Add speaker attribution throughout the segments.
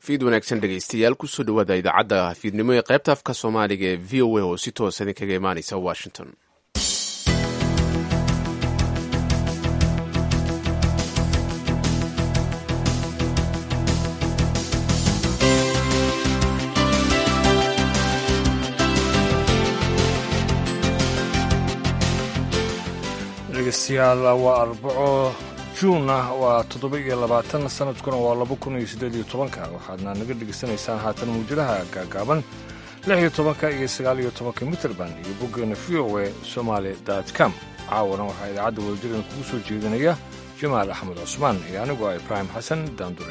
Speaker 1: fiid wanaagsan dhegaystayaal kusoo dhawaada idaacadda fiidnimo ee qaybta afka soomaaliga ee v o a oo si toosa idinkaga imaanaysa washington
Speaker 2: dhegeystayaal waa arbaco juun ah waa toddoba iyo labaatan sanadkuna waa laba kun iyo siddeed iyo tobanka waxaadna naga dhegaysanaysaan haatan muujadaha gaagaaban lix iyo tobanka iyo sagaal iyo tobanka mitrband iyo boggeena v o e somaali dot com caawana waxaa idaacadda wadajireen kugu soo jeedinaya jamaal axmed cusmaan iyo anigoo ah ibraahim xasan daandure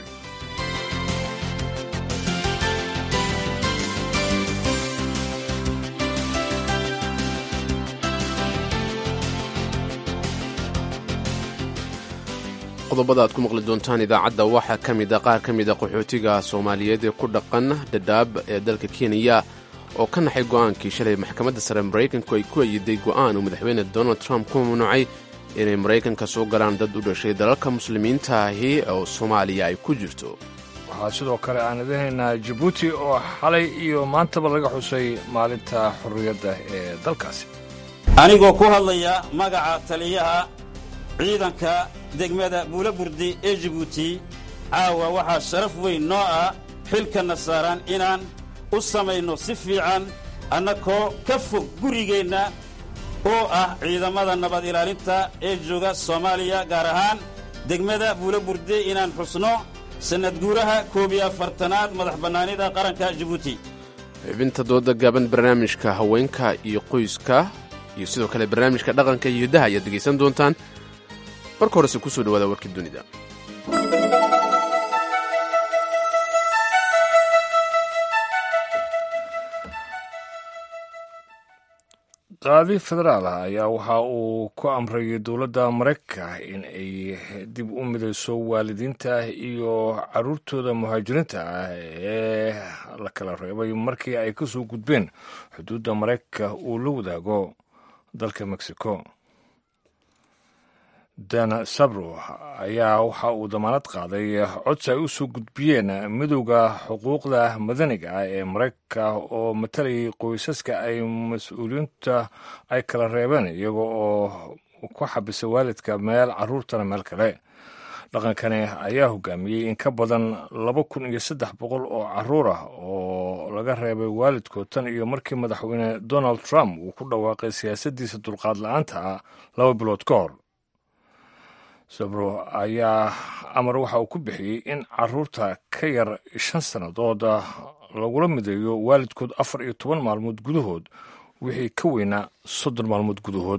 Speaker 1: qodobada aad ku maqli doontaan idaacadda waxaa ka mid a qaar ka mid a qaxootiga soomaaliyeed ee ku dhaqan dhadhaab ee dalka kenya oo ka naxay go'aankii shalay maxkamadda sare maraykanku ay ku ayiday go'aan uu madaxweyne donald trump ku mamnuucay inay maraykanka soo galaan dad u dhashay dalalka muslimiinta ahi oo soomaaliya ay ku jirto
Speaker 2: waxaa sidoo kale aan idinaynaa jabuuti oo xalay iyo maantaba laga xusay maalinta xorriyadda ee dalkaasi
Speaker 3: anigoo ku hadlaya magaca taliyaha ciidanka degmada buulaburdi ee jibuuti caawa waxaa sharaf weyn noo ah xilkanna saaran inaan u samayno si fiican annakoo ka fog gurigeenna oo ah ciidamada nabad ilaalinta ee jooga soomaaliya gaar ahaan degmada buulaburdi inaan xusno sannad guuraha koob iyo afartanaad madax bannaanida qaranka jibuuti
Speaker 1: xubinta dooda gaaban barnaamijka haweenka iyo qoyska iyo sidoo kale barnaamijka dhaqanka iyo hiddaha ayaad dhegaysan doontaan marka horese kusoo dhawaada warkii dunida
Speaker 2: qaadi federaal ah ayaa waxa uu ku amrayay dowladda maraykanka in ay dib u midayso waalidiinta iyo caruurtooda muhaajiriinta ah ee la kala reebay markii ay ka soo gudbeen xuduudda maraykanka uu la wadaago dalka mexico dana sabro ayaa waxa uu damaanad qaaday codsi ay u soo gudbiyeen midowda xuquuqda madaniga ah ee maraykanka oo matalayay qoysaska ay mas-uuliyiinta ay kala reebeen iyaga oo ku xabisay waalidka meel caruurtana meel kale dhaqankani ayaa hogaamiyey in ka badan laba kun iyo saddex boqol oo caruur ah oo laga reebay waalidkood tan iyo markii madaxweyne donald trump uu ku dhawaaqay siyaasaddiisa dulqaad la-aanta ah laba bilood ka hor sabro ayaa amar waxa uu ku bixiyey in caruurta ka yar shan sannadood lagula mideeyo waalidkood afar iyo toban maalmood gudahood wixii ka weynaa soddon maalmood gudahood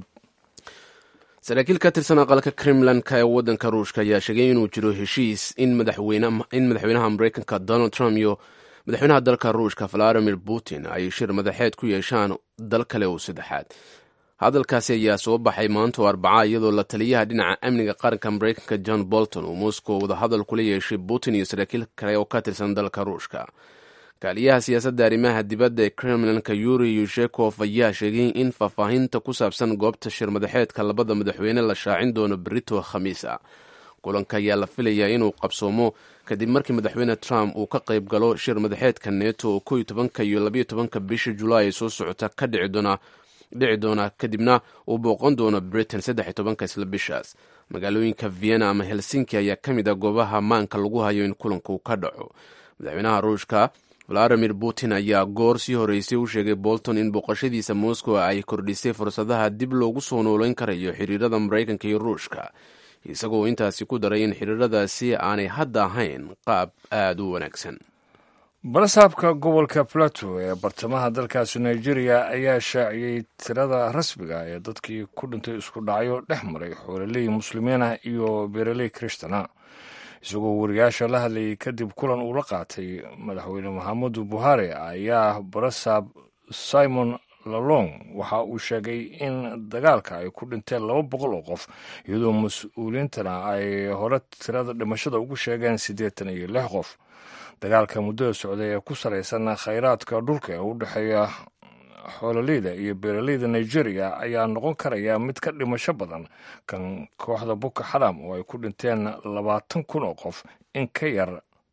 Speaker 1: saraakiil ka tirsan aqalka kremlanka ee waddanka ruushka ayaa sheegay inuu jiro heshiis in madaxweynaha maraykanka donald trump iyo madaxweynaha dalka ruushka valadimir putin ay shir madaxeed ku yeeshaan dal kale oo saddexaad hadalkaasi ayaa soo baxay maanta oo arbaca iyadoo la taliyaha dhinaca amniga qaranka maraykanka john bolton uu moscow wadahadal kula yeeshay putin iyo saraakiil kale oo ka tirsan dalka ruushka kaaliyaha siyaasadda arrimaha dibadda ee kremlinka yuri yushekov ayaa sheegay in faahfaahinta ku saabsan goobta shir madaxeedka labada madaxweyne la shaacin doono berito khamiisa kulanka ayaa la filayaa inuu qabsoomo kadib markii madaxweyne trump uu ka qayb galo shir madaxeedka neto oo ko iyo tobanka iyo labayo tobanka bisha julaay soo socota ka dhici doona dhici doona kadibna uu booqan doono britain saddex iyo tobanka isla bishaas magaalooyinka vienna ama helsinki ayaa ka mid a goobaha maanka lagu hayo in kulanku ka dhaco madaxweynaha ruushka valadimir putin ayaa goor sii horeysay u sheegay bolton in booqashadiisa moscow ay kordhisay fursadaha dib loogu soo noolayn karayo xiriirada maraykanka iyo ruushka isagoo intaasi ku daray in xiriiradaasi aanay hadda ahayn qaab aada u wanaagsan
Speaker 2: balasaabka gobolka plateau ee bartamaha dalkaasi nigeria ayaa shaaciyey tirada rasmiga ee dadkii ku dhintay isku dhacyo dhex maray xoololey muslimiinah iyo beeraley kristana isagoo wariyaasha la hadlayay kadib kulan uu la qaatay madaxweyne maxamedu buhari ayaa barasaab simon lalong waxa uu sheegay in dagaalka ay ku dhinteen laba boqol oo qof iyadoo mas-uuliyiintana ay hore tirada dhimashada ugu sheegeen siddeetan iyo lix qof dagaalka muddada socday ee ku salaysan khayraadka dhulka ee u dhexeeya xoololeyda iyo beeraleyda nigeria ayaa noqon karaya mid ka dhimasho badan kan kooxda boko xaram oo ay ku dhinteen labaatan kun oo qof in ka yar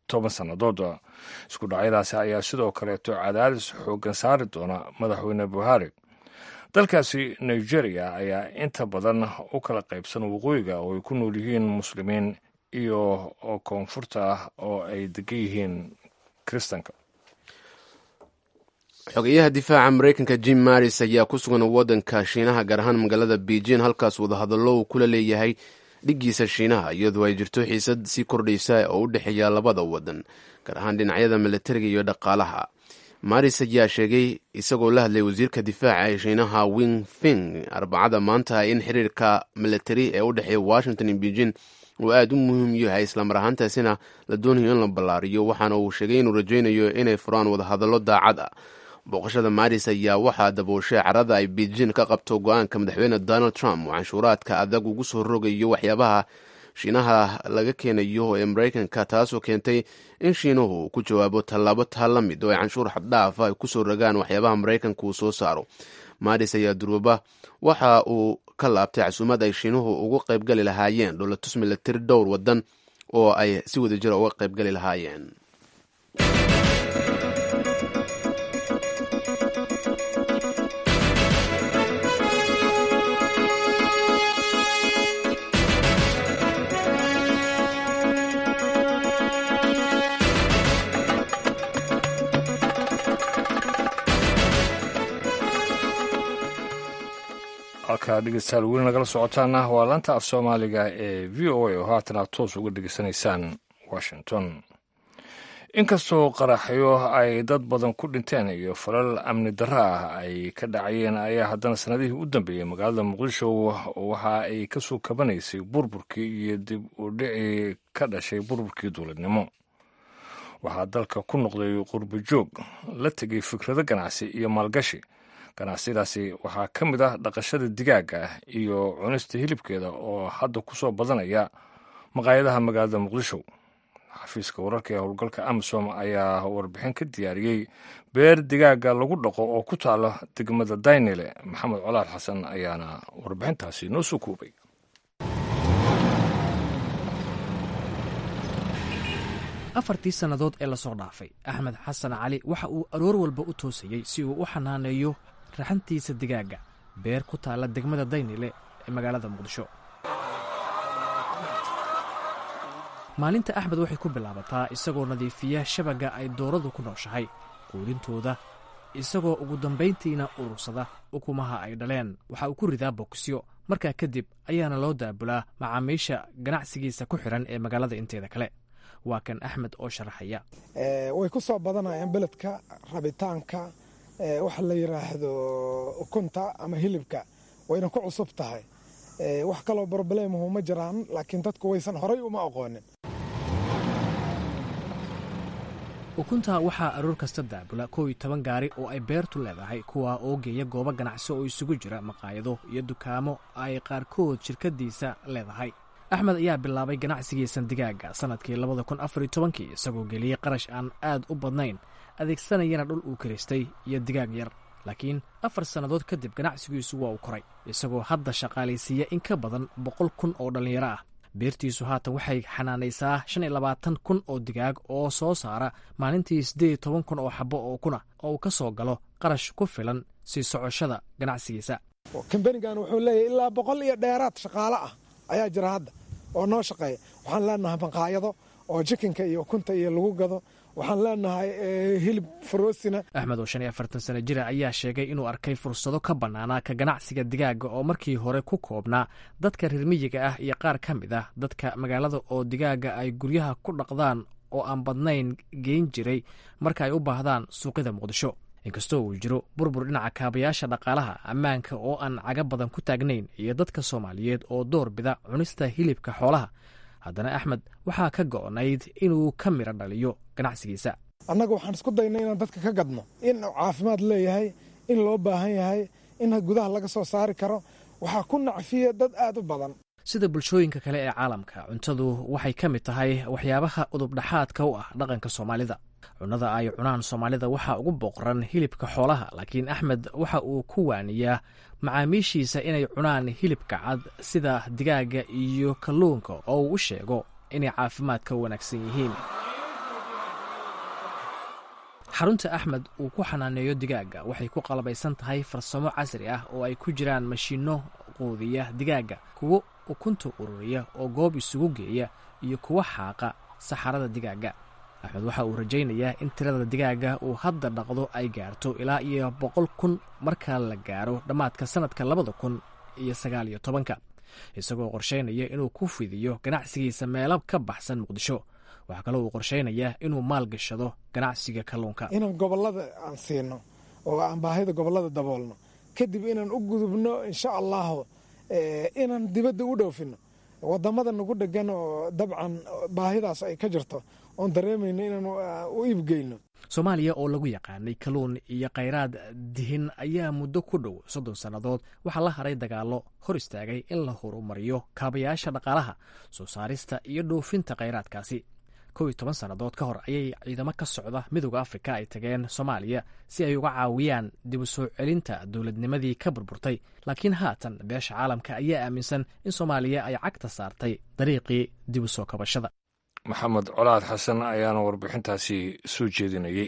Speaker 2: toban sannadood isku dhacyadaasi ayaa sidoo kaleeto cadaadis xooggan saari doona madaxweyne buhari dalkaasi nigeria ayaa inta badan u kala qaybsan waqooyiga oo ay ku nool yihiin muslimiin iyo koonfurta oo ay degan yihiin kiristanka
Speaker 1: xogeyaha difaaca mareykanka jim maris ayaa ku sugan waddanka shiinaha gaar ahaan magaalada beijing halkaas wadahadallo uu kula leeyahay dhiggiisa shiinaha iyadoo ay jirto xiisad sii kordhaysa oo u dhexeeya labada waddan gaar ahaan dhinacyada milatariga iyo dhaqaalaha maris ayaa sheegay isagoo la hadlay wasiirka difaaca ee shiinaha wing fing arbacada maanta in xiriirka milatari ee u dhexeeya washington iyo beijing uu aada u muhiim yahay islamar ahaantaasina la doonayo in la ballaariyo waxaana uu sheegay inuu rajaynayo inay furaan wadahadallo daacad ah booqashada maris ayaa waxaa dabooshay carada ay beijing ka qabto go-aanka madaxweyne donald trump oo canshuuraadka adag ugu soo rogayo waxyaabaha shiinaha laga keenayo ee mareykanka taasoo keentay in shiinuhu ku jawaabo tallaabo taa la mid oo ay canshuur xaddhaafa ay kusoo rogaan waxyaabaha mareykanka uu soo saaro maris ayaa durwaba waxa uu ka laabtay casuumad ay shiinuhu ugu qaybgali lahaayeen dholatus milatari dhowr wadan oo ay si wada jira uga qaybgali lahaayeen
Speaker 2: halkaa dhegeystayaal weli nagala socotaana waa laanta af soomaaliga ee v o a oo haatan aad toos uga dhegeysanaysaan washington inkastoo qaraxyo ay dad badan ku dhinteen iyo falal amni darro ah ay ka dhacayeen ayaa haddana sanadihii u dambeeyey magaalada muqdisho waxa ay ka soo kabanaysay burburkii iyo dib u dhicii ka dhashay burburkii dowladnimo waxaa dalka ku noqday qurbo joog la tegay fikrado ganacsi iyo maalgashi ganacsiyadaasi waxaa ka mid ah dhaqashada digaagga iyo cunista hilibkeeda oo hadda ku soo badanaya maqaayadaha magaalada muqdisho xafiiska wararka ee howlgalka amisom ayaa warbixin ka diyaariyey beer digaagga lagu dhaqo oo ku taala degmada daynile maxamed colaad xasan ayaana warbixintaasi noo soo koobay
Speaker 4: afartii sannadood ee lasoo dhaafay axmed xasan cali waxa uu aroor walba u toosayey si uu u xanaaneeyo raxantiisa digaagga beer ku taalla degmada daynile ee magaalada muqdisho maalinta axmed waxay ku bilaabataa isagoo nadiifiya shabagga ay dooradu ku nooshahay quudintooda isagoo ugu dambayntiina urursada ukumaha ay dhaleen waxa uu ku ridaa bokisyo markaa kadib ayaana loo daabulaa macaamiisha ganacsigiisa ku xidhan ee magaalada inteeda kale waa kan axmed oo sharaxaya
Speaker 5: way ku soo badanayaan beledka rabitaanka waxa la yidhaahdo ukunta ama hilibka wayna ku cusub tahay wax kaloo brobleemahu ma jiraan laakiin dadku waysan horay uma aqoonin
Speaker 4: ukunta waxaa aroor kasta daabula kow iyo toban gaari oo ay beertu leedahay kuwaa oo geeya goobo ganacsi oo isugu jira maqaayado iyo dukaamo ay qaarkood shirkadiisa leedahay axmed ayaa bilaabay ganacsigiisan digaagga sannadkii labada kun afar iyo tobankii isagoo geliyey qarash aan aad u badnayn adeegsanayana dhul uu kiraystay iyo digaag yar laakiin afar sannadood kadib ganacsigiisu waa uu koray isagoo hadda shaqaalaysiiya in ka badan boqol kun oo dhallinyaro ah beertiisu haatan waxay xanaanaysaa shan iyo labaatan kun oo digaag oo soo saara maalintii siddeed iyo toban kun oo xabbo oo kuna oo uu ka soo galo qarash ku filan sii socoshada ganacsigiisa
Speaker 5: kambanigan wuxuu leeyahay ilaa boqol iyo dheeraad shaqaale ah ayaa jira hadda oo noo shaqeeya waxaan leenahay maqaayado oo jikinka iyo ukunta iyo lagu gado waxaan leenahay hilib faroosina
Speaker 4: axmed oo shan iyo afartan sano jira ayaa sheegay inuu arkay fursado ka bannaanaa ka ganacsiga digaagga oo markii hore ku koobnaa dadka reer miyiga ah iyo qaar ka mid ah dadka magaalada oo digaagga ay guryaha ku dhaqdaan oo aan badnayn geyn jiray marka ay u baahdaan suuqyada muqdisho inkastoo uu jiro burbur dhinaca kaabayaasha dhaqaalaha ammaanka oo aan caga badan ku taagnayn iyo dadka soomaaliyeed oo door bida cunista hilibka xoolaha haddana axmed waxaa ka go'nayd inuu ka midho dhaliyo ganacsigiisa
Speaker 5: annaga waxaan isku daynay inaan dadka ka gadno in caafimaad leeyahay in loo baahan yahay in gudaha laga soo saari karo waxaa ku nacfiya dad aad u badan
Speaker 4: sida bulshooyinka kale ee caalamka cuntadu waxay ka mid tahay waxyaabaha udubdhaxaadka u ah dhaqanka soomaalida cunnada ay cunaan soomaalida waxaa ugu boqran hilibka xoolaha laakiin axmed waxa uu ku waaniyaa macaamiishiisa inay cunaan hilibka cad sida digaaga iyo kalluunka oo uu u sheego inay caafimaadka wanaagsan yihiin xarunta axmed uu ku xanaaneeyo digaagga waxay ku qalabaysan tahay farsamo casri ah oo ay ku jiraan mashiinno quudiya digaagga kuwo ukunta ururiya oo goob isugu geeya iyo kuwa xaaqa saxarada digaagga axmed waxa uu rajaynayaa in tirada digaagga uu hadda dhaqdo ay gaarto ilaa iyo boqol kun marka la gaaro dhammaadka sannadka labada kun iyo sagaal iyo tobanka isagoo qorshaynaya inuu ku fidiyo ganacsigiisa meelo ka baxsan muqdisho waxaa kaloo uu qorshaynayaa inuu maal gashado ganacsiga kalluunka
Speaker 5: inaan gobollada aan siino oo aan baahida gobollada daboolno kadib inaan u gudubno insha allahu inaan dibadda u dhoofino wadamada nagu dhegan oo dabcan baahidaas ay ka jirto oon dareemayno inaan u iibgeyno
Speaker 4: soomaaliya oo lagu yaqaanay kalluun iyo khayraad dihin ayaa muddo ku dhow soddon sannadood waxaa la haray dagaallo hor istaagay in la horumariyo kaabayaasha dhaqaalaha soo saarista iyo dhoofinta khayraadkaasi kow iyo toban sannadood ka hor ayay ciidamo ka socda midooda afrika ay tageen soomaaliya si ay uga caawiyaan dib u soo celinta dowladnimadii ka burburtay laakiin haatan beesha caalamka ayaa aaminsan in soomaaliya ay cagta saartay dariiqii dib u soo kabashada
Speaker 2: maxamed colaad xasan ayaana warbixintaasi soo jeedinayey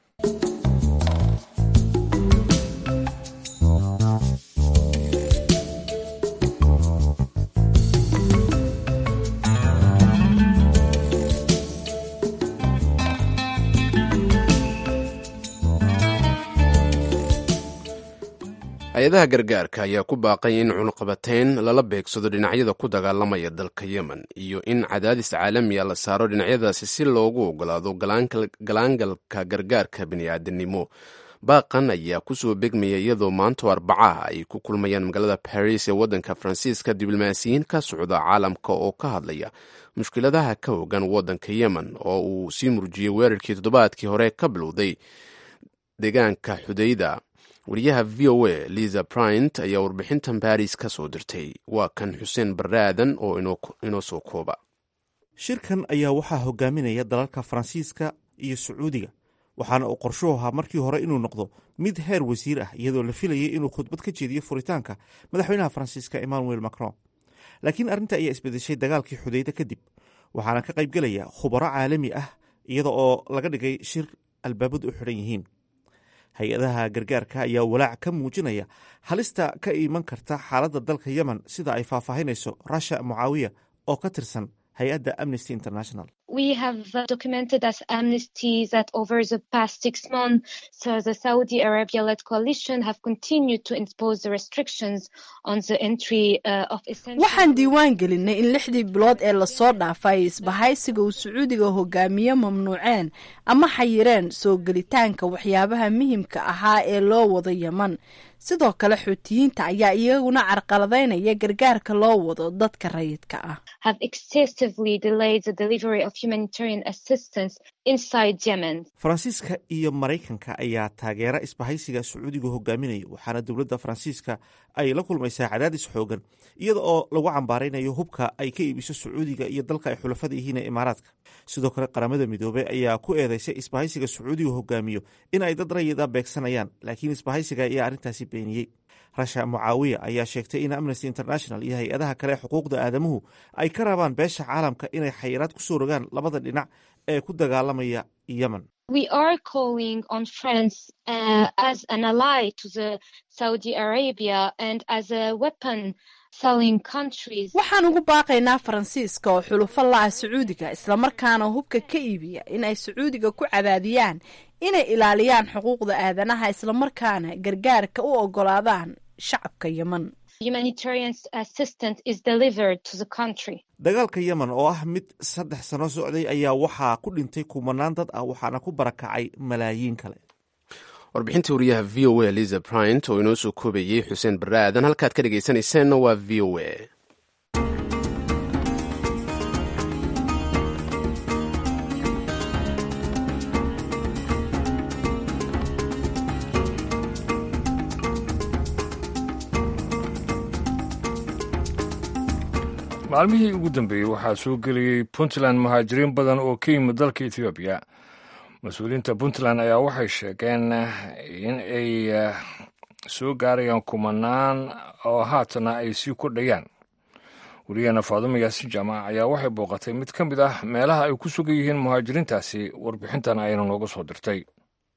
Speaker 1: hay-adaha gargaarka ayaa ku baaqay in cunuqabateyn lala beegsado dhinacyada ku dagaalamaya dalka yemen iyo in cadaadis caalamiya la saaro dhinacyadaasi si loogu ogolaado galaangalka gargaarka bini'aadanimo baaqan ayaa kusoo begmaya iyadoo maanto arbacaha ay ku kulmayaan magaalada baris ee waddanka faransiiska diblomaasiyiin ka socda caalamka oo ka hadlaya mushkiladaha ka hogan waddanka yemen oo uu sii murjiyey weerarkii toddobaadkii hore ka bilowday deegaanka xudayda wariyaha v o a liza bryant ayaa warbixintan baris ka soo dirtay waa kan xuseen barre aadan oo inoo soo kooba
Speaker 6: shirkan ayaa waxaa hogaaminaya dalalka faransiiska iyo sacuudiga waxaana uu qorshuhu ahaa markii hore inuu noqdo mid heer wasiir ah iyadoo la filayay inuu khudbad ka jeediyo furitaanka madaxweynaha faransiiska emmanuel macron laakiin arrinta ayaa isbedeshay dagaalkii xudayda kadib waxaana ka qaybgelaya khubaro caalami ah iyada oo laga dhigay shir albaabadu u xidhan yihiin hay-adaha gargaarka ayaa walaac ka muujinaya halista ka iman karta xaaladda dalka yemen sida ay faahfaahinayso rasha mucaawiya oo ka tirsan hay-adda amnesty international
Speaker 7: we have uh, documented as amnesty that over the past six months, so the Saudi Arabia-led coalition have continued to impose the restrictions on the entry uh, of essential.
Speaker 8: waxaan diiwaan gelinay in lixdii bilood ee lasoo dhaafay isbahaysiga uu sacuudiga hogaamiye mamnuuceen ama xayireen soo gelitaanka waxyaabaha muhimka ahaa ee loo wado yeman sidoo kale xuutiyiinta ayaa iyaguna carqaladaynaya gargaarka loo wado dadka rayidka ah
Speaker 7: have excessively delayed the delivery of humanitarian assistance inside Yemen.
Speaker 6: faransiiska iyo maraykanka ayaa taageera isbahaysiga sacuudiga hogaaminaya waxaana dowladda faransiiska ay la kulmaysaa cadaadis xoogan iyada oo lagu cambaaraynayo hubka ay ka iibiso sacuudiga iyo dalka ay xulafada yihiin ee imaaraadka sidoo kale qaramada midoobey ayaa ku eedeysay isbahaysiga sacuudiga hogaamiyo in ay dad rayida beegsanayaan laakiin isbahaysiga ayaa arrintaasi beeniyey rasha mucaawiya ayaa sheegtay in amnesty international iyo hay-adaha kale ee xuquuqda aadamuhu ay ka rabaan beesha caalamka inay xayiraad ku soo rogaan labada dhinac ee ku dagaalamaya yemen
Speaker 7: We are calling on France uh, as an ally to the Saudi Arabia and as a weapon selling countries.
Speaker 8: waxaan ugu baaqaynaa faransiiska oo xulufo la-ah sacuudiga islamarkaana hubka ka iibiya in ay sacuudiga ku cadaadiyaan inay ilaaliyaan xuquuqda aadanaha islamarkaana gargaarka u ogolaadaan shacabka yemen
Speaker 7: Humanitarian assistance is delivered to the country.
Speaker 6: dagaalka yemen oo ah mid saddex sano socday ayaa waxaa ku dhintay kumanaan dad ah waxaana ku barakacay malaayiin kale
Speaker 1: warbixintii wariyaha v o a liza bryant oo inoo soo koobayey xuseen barre aadan halkaad ka dhegaysanayseena waa v o a
Speaker 2: maalmihii ugu dambeeyey waxaa soo geliyey puntland muhaajiriin badan oo ka yimid dalka etoobiya mas-uuliyiinta puntland ayaa waxay sheegeen in ay soo gaarayaan kumanaan oo haatana ay sii kordhayaan weriyaheena faadumo yaasin jaamac ayaa waxay booqatay mid ka mid ah meelaha ay ku sugan yihiin muhaajiriintaasi warbixintan ayana nooga soo dirtay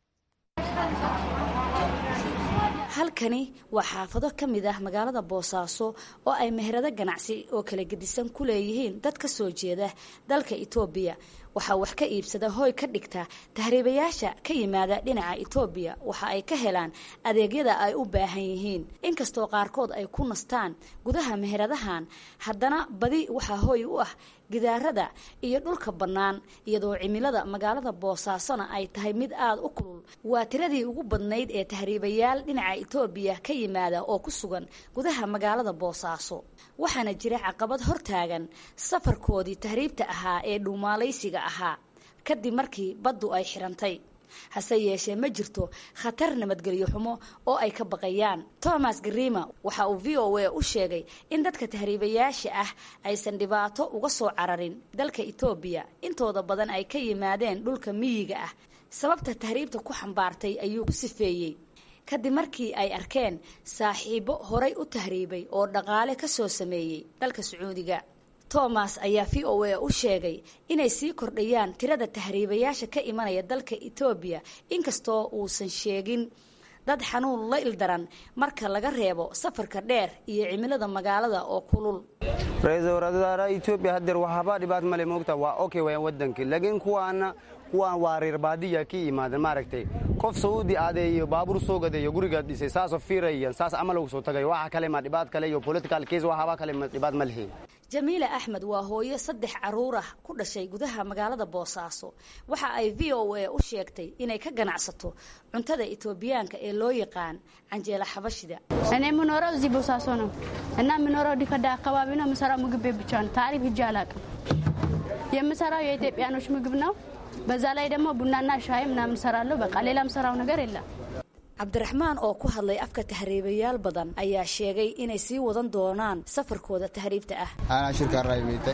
Speaker 9: halkani waa xaafado ka mid ah magaalada boosaaso oo ay meherado ganacsi oo kala gedisan ku leeyihiin dad ka soo jeeda dalka itoobiya waxaa wax ka iibsada hooy ka dhigta tahriibayaasha ka yimaada dhinaca itoobiya waxa ay ka helaan adeegyada ay u baahan yihiin inkastoo qaarkood ay ku nastaan gudaha meheradahan haddana badi waxaa hooy u ah gidaarada iyo dhulka bannaan iyadoo cimilada magaalada boosaasona ay tahay mid aada u kulul waa tiradii ugu badnayd ee tahriibayaal dhinaca itoobiya ka yimaada oo ku sugan gudaha magaalada boosaaso waxaana jira caqabad hortaagan safarkoodii tahriibta ahaa ee dhuumaalaysiga ahaa kadib markii baddu ay xirantay hase yeeshee ma jirto khatar nabadgelyo xumo oo ay ka baqayaan thomas grima waxa uu v o a u sheegay in dadka tahriibayaasha ah aysan dhibaato uga soo cararin dalka etoobiya intooda badan ay ka yimaadeen dhulka miyiga ah sababta tahriibta ku xambaartay ayuu ku sifeeyey kadib markii ay arkeen saaxiibo horay u tahriibay oo dhaqaale ka soo sameeyey dalka sacuudiga thomas ayaa v o a u sheegay inay sii kordhayaan tirada tahriibayaasha ka imanaya dalka etoobiya inkastoo uusan sheegin dad xanuun la ildaran marka laga reebo safarka dheer iyo cimilada magaalada oo kulul
Speaker 10: ra-iisul wasaaraha etoobiya hadeer waxba dhibaat male moogta waa okay wayaan wadankii laakiin kuwaana kuwaan waa reer baadiya ka imaadan maaragtay qof saudi aadeeyo baabuur soo gadeeyo gurigaad dhisay saasoo fiirayan saas amal ugu soo tagayo waxa kale ma dhibaat kale iyo political case waxaba kale ma dhibaat ma lihiin
Speaker 9: jamiila axmed waa hooyo saddex caruur ah ku dhashay gudaha magaalada boosaaso waxa ay v o a u sheegtay inay ka ganacsato cuntada etoobiyaanka ee loo yaqaan canjeela xabashida
Speaker 11: እኔ የምኖረው እዚህ ቦሳሶ ነው እና የምኖረው ዲከዳ አካባቢ ነው። የምሰራው ምግብ ቤት ብቻ ነው። ታሪፍ ሂጄ አላውቅም። የምሰራው የኢትዮጵያኖች ምግብ ነው። በዛ ላይ ደግሞ ቡናና ሻይ ምናምን እሰራለሁ። በቃ ሌላ የምሰራው ነገር የለም።
Speaker 9: cabdiraxmaan oo ku hadlay afka tahriibayaal badan ayaa sheegay inay sii wadan doonaan safarkooda tahriibta ah
Speaker 10: anaa shirkaarraa imite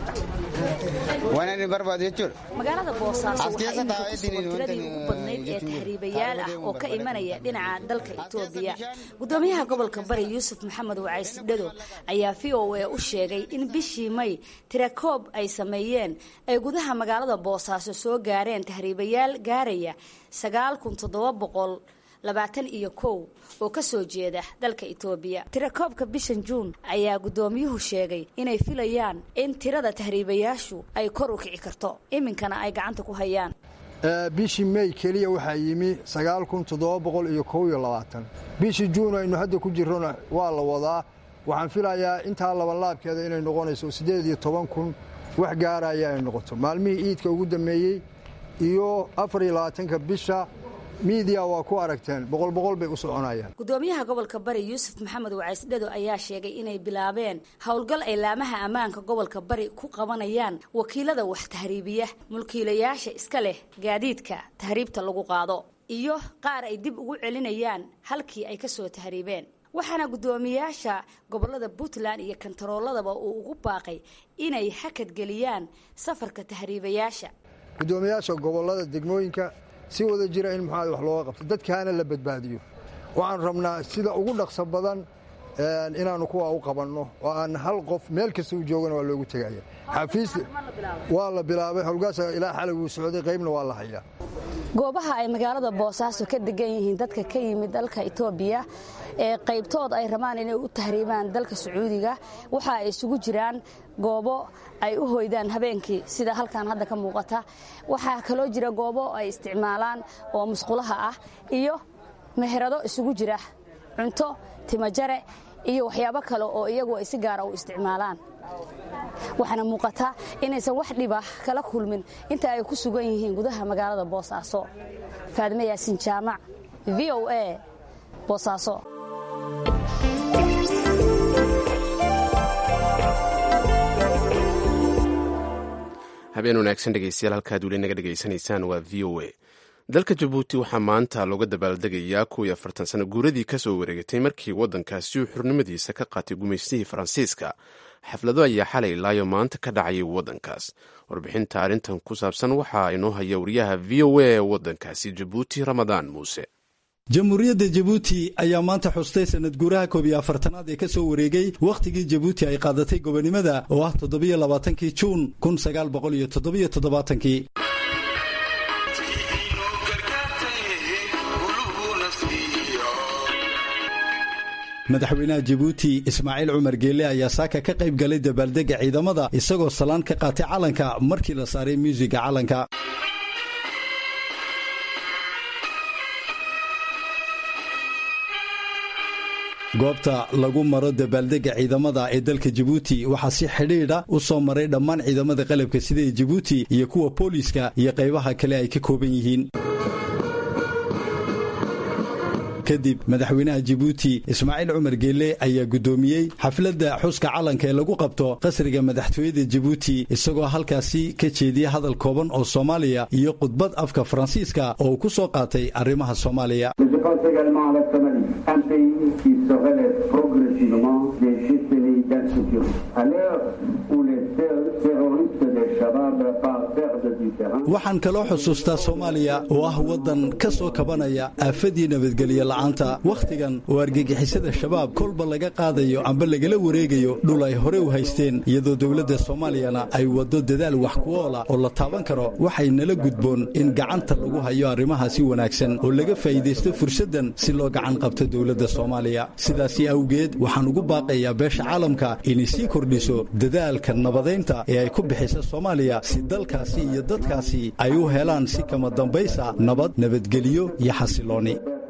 Speaker 10: waan inni barbaadu jechuudha
Speaker 9: magaalada boosaaso waxaa iminka ku sugan tiradii ugu badnayd ee tahriibayaal ah oo ka imanaya dhinaca dalka etoobiya gudoomiyaha gobolka bari yuusuf maxamed wacays dhado ayaa v o a u sheegay in bishii may tirakoob ay sameeyeen ay gudaha magaalada boosaaso soo gaareen tahriibayaal gaaraya sagaal kun toddoba boqol labaatan iyo kow oo ka soo jeeda dalka etoobiya tirakoobka bishan juun ayaa guddoomiyuhu sheegay inay filayaan in tirada tahriibayaashu ay kor u kici karto iminkana ay gacanta ku hayaan
Speaker 12: bishii mey keliya waxaa yimi sagaal kun toddoba boqol iyo kow iyo labaatan bishii juun aynu hadda ku jirrona waa la wadaa waxaan filayaa intaa labanlaabkeeda inay noqonayso siddeed iyo toban kun wax gaaraya ay noqoto maalmihii iidka ugu dammeeyey iyo afar iyo labaatanka bisha miidiya waa ku aragteen boqol boqol bay u soconayaan
Speaker 9: gudoomiyaha gobolka bari yuusuf maxamed wacays dhado ayaa sheegay inay bilaabeen howlgal ay laamaha ammaanka gobolka bari ku qabanayaan wakiilada wax tahriibiya mulkiilayaasha iska leh gaadiidka tahriibta lagu qaado iyo qaar ay dib ugu celinayaan halkii ay ka soo tahriibeen waxaana guddoomiyaasha gobolada puntland iyo kantarooladaba uu ugu baaqay inay hakadgeliyaan safarka tahriibayaasha
Speaker 12: guddoomiyaasha gobolada degmooyinka si wada jira in muxaa wax looga qabto dadkaana la badbaadiyo waxaan rabnaa sida ugu dhaqso badan inaannu kuwa u qabanno oo aan hal qof meel kasta u joogana waa loogu tegaya xafiis waa la bilaabay howlgaasa ilaa xalay wuu socday qaybna waa la hayaa
Speaker 9: goobaha ay magaalada boosaaso ka degan yihiin dadka ka yimid dalka etoobiya ee qaybtood ay rabaan inay u tahriibaan dalka sacuudiga waxa ay isugu jiraan goobo ay u hoydaan habeenkii sida halkan hadda ka muuqata waxaa kaloo jira goobo ay isticmaalaan oo musqulaha ah iyo meherado isugu jira cunto timajare iyo waxyaabo kale oo iyagu ay si gaara u isticmaalaan waxaana muuqata inaysan wax dhiba kala kulmin inta ay ku sugan yihiin gudaha magaalada boosaaso faadime yaasin jaamac v o a boosaaso
Speaker 1: habeen wanaagsan dhegeystayaal halkaad weli naga dhegaysanaysaan waa v o a dalka jabuuti waxaa maanta looga dabaaldegayaa kuwii afartan sano guuradii ka soo wareegatay markii waddankaasi uu xurnimadiisa ka qaatay gumaystihii faransiiska xaflado ayaa xalay ilaayo maanta ka dhacayay waddankaas warbixinta arrintan ku saabsan waxaa inoo haya wariyaha v o a ee waddankaasi jabuuti ramadaan muuse
Speaker 13: jamhuuriyadda jabuuti ayaa maanta xustay sanad guuraha koob iyo afartanaad ee ka soo wareegay wakhtigii jabuuti ay qaadatay gobonimada oo ah toddobiyo labaatankii juun kun sagaal boqol iyo toddobiyo toddobaatankii madaxweynaha jabuuti ismaaciil cumar geelle ayaa saaka ka qayb galay dabaaldega ciidamada isagoo salaan ka qaatay calanka markii la saaray muusiga calanka goobta lagu maro dabaaldega ciidamada ee dalka jabuuti waxaa si xidhiidha u soo maray dhammaan ciidamada qalabka sida ee jabuuti iyo kuwa booliiska iyo qaybaha kale ay ka kooban yihiin kadib madaxweynaha jabuuti ismaaciil cumar geelle ayaa guddoomiyey xafladda xuska calanka ee lagu qabto qasriga madaxtooyada jabuuti isagoo halkaasi ka jeediyey hadal kooban oo soomaaliya iyo khudbad afka faransiiska oo uu ku soo qaatay arrimaha soomaaliya waxaan kaloo xusuustaa soomaaliya oo ah waddan ka soo kabanaya aafadii nabadgelyo la'aanta wakhtigan oo argagixisada shabaab kolba laga qaadayo amba lagala wareegayo dhul ay hore u haysteen iyadoo dowladda soomaaliyana ay waddo dadaal wax kuoola oo la taaban karo waxay nala gudboon in gacanta lagu hayo arrimahaasi wanaagsan oo laga faa'iidaysto fursaddan si loo gacan qabto dowladda soomaaliya sidaasi awgeed waxaan ugu baaqayaa beesha caalamka inay sii kordhiso dadaalka nabadaynta ee ay ku bixisa soomaaliya si dalkaasi iyo dadkaasi ay u helaan si kama dambaysa nabad nabadgelyo iyo xasilooni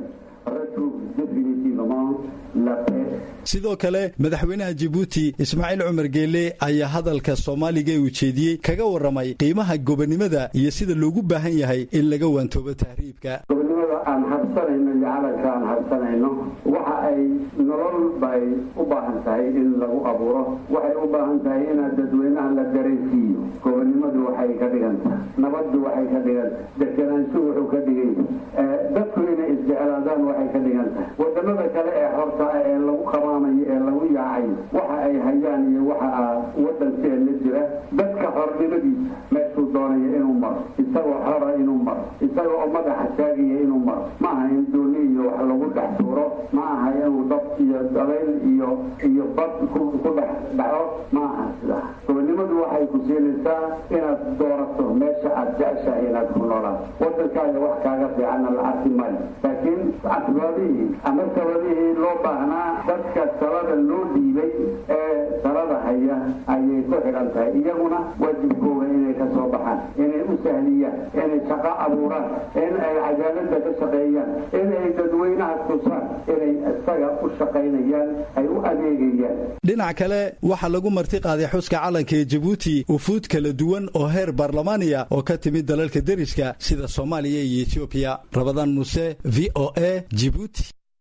Speaker 13: sidoo kale madaxweynaha jabuuti ismaaciil cumar geelle ayaa hadalka soomaaliga ee ujeediyey kaga warramay qiimaha gobonnimada iyo sida loogu baahan yahay in laga waantoobo tahriibka
Speaker 14: gobonnimada aan habsanayno iyo calanka aan habsanayno waxa ay nolol bay u baahan tahay in lagu abuuro waxay u baahan tahay inaad dadweynaha la dareensiiyo gobonnimadu waxay ka dhigan tahay nabaddu waxay ka dhigan tahay deganaanshu wuxuu ka dhigan yahay dadku inay isjeclaadaan waxay ka dhigan tahay wadamada kale ee horta ee lagu qabaanayo ee lagu yaacayo waxa ay hayaan iyo waxa wadankeena jira dadka xornimadiisa meeshuu doonayo inuu maro isagoo xora inuu maro isagoo oo madaxa taagaya inuu maro ma aha in dooni iyo wax lagu dhex tuuro ma aha inuu dab iyo dabayl iyo iyo bad ku dhex dhaco ma aha sidaa gobonnimadu waxay ku siinaysaa inaad doorato meesha aad jeceshahay inaad ku noolaato wadankaaga wax kaaga fiicanna la arki maayo laakiin asbaabihii ama sababihii loo baahnaa dadka talada loo dhiibay ee talada haya ayay ku xidhan tahay iyaguna waajibkooga inay ka soo baxaan inay u sahliyaan inay shaqo abuuraan in ay cadaaladda ka shaqeeyaan inay dadweynaha tusaan inay isaga u shaqaynayaan ay u adeegayaan
Speaker 13: dhinac kale waxaa lagu marti qaaday xuska calanka ee jabuuti ufuud kala duwan oo heer baarlamaaniya oo ka timid dalalka deriska sida soomaaliya iyo etoobiya rabadaan muuse v o a jibuuti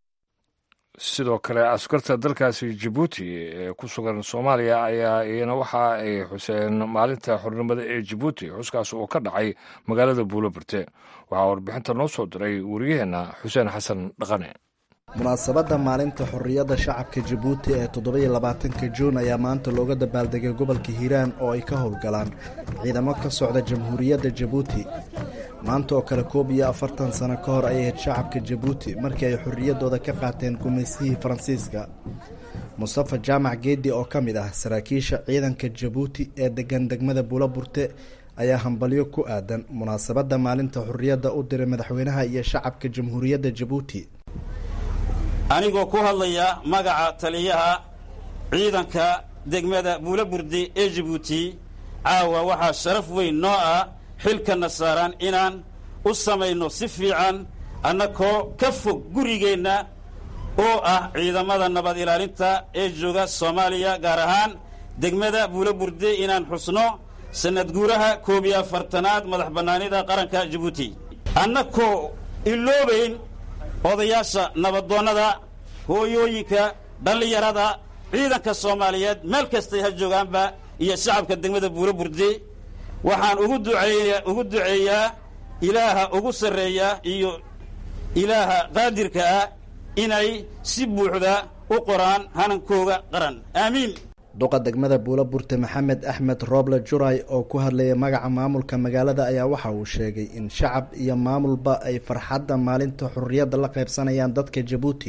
Speaker 2: sidoo kale askarta dalkaasi jabuuti ee ku sugan soomaaliya ayaa iyana waxa ay xuseen maalinta xornimada ee jabuuti xuskaas oo ka dhacay magaalada buuloberte waxaa warbixinta noo soo diray wariyaheenna xuseen xasan dhaqane
Speaker 15: munaasabadda maalinta xorriyadda shacabka jabuuti ee toddobiyo labaatanka juun ayaa maanta looga dabaaldegay gobolka hiiraan oo ay ka howlgalaan ciidamo ka socda jamhuuriyadda jabuuti maanta oo kale koob iyo afartan sano ka hor ayay ahayd shacabka jabuuti markii ay xorriyaddooda ka qaateen gumaysihii faransiiska mustafa jaamac geedi oo ka mid ah saraakiisha ciidanka jabuuti ee degan degmada buulaburte ayaa hambalyo ku aadan munaasabadda maalinta xorriyadda u diray madaxweynaha iyo shacabka jamhuuriyadda jabuuti
Speaker 3: anigoo ku hadlaya magaca taliyaha ciidanka degmada buulaburdi ee jabuuti caawa waxaa sharaf weyn noo ah xilkana saaraan inaan u samayno si fiican annakoo ka fog gurigeenna oo ah ciidamada nabad ilaalinta ee jooga soomaaliya gaar ahaan degmada buulaburde inaan xusno sannad guuraha koob iyo afartanaad madax bannaanida qaranka jabuuti annakoo iloobayn odayaasha nabadoonnada hooyooyinka dhallinyarada ciidanka soomaaliyeed meel kastay ha joogaanba iyo shacabka degmada buulaburde waxaan ugu duceeya ugu duceeyaa ilaaha ugu sarreeya iyo ilaaha qaadirka ah inay si buuxda u qoraan hanankooga qaran aamiin
Speaker 15: duqa degmada buulaburte maxamed axmed rooble juray oo ku hadlayay magaca maamulka magaalada ayaa waxa uu sheegay in shacab iyo maamulba ay farxadda maalinta xorriyadda la qaybsanayaan dadka jabuuti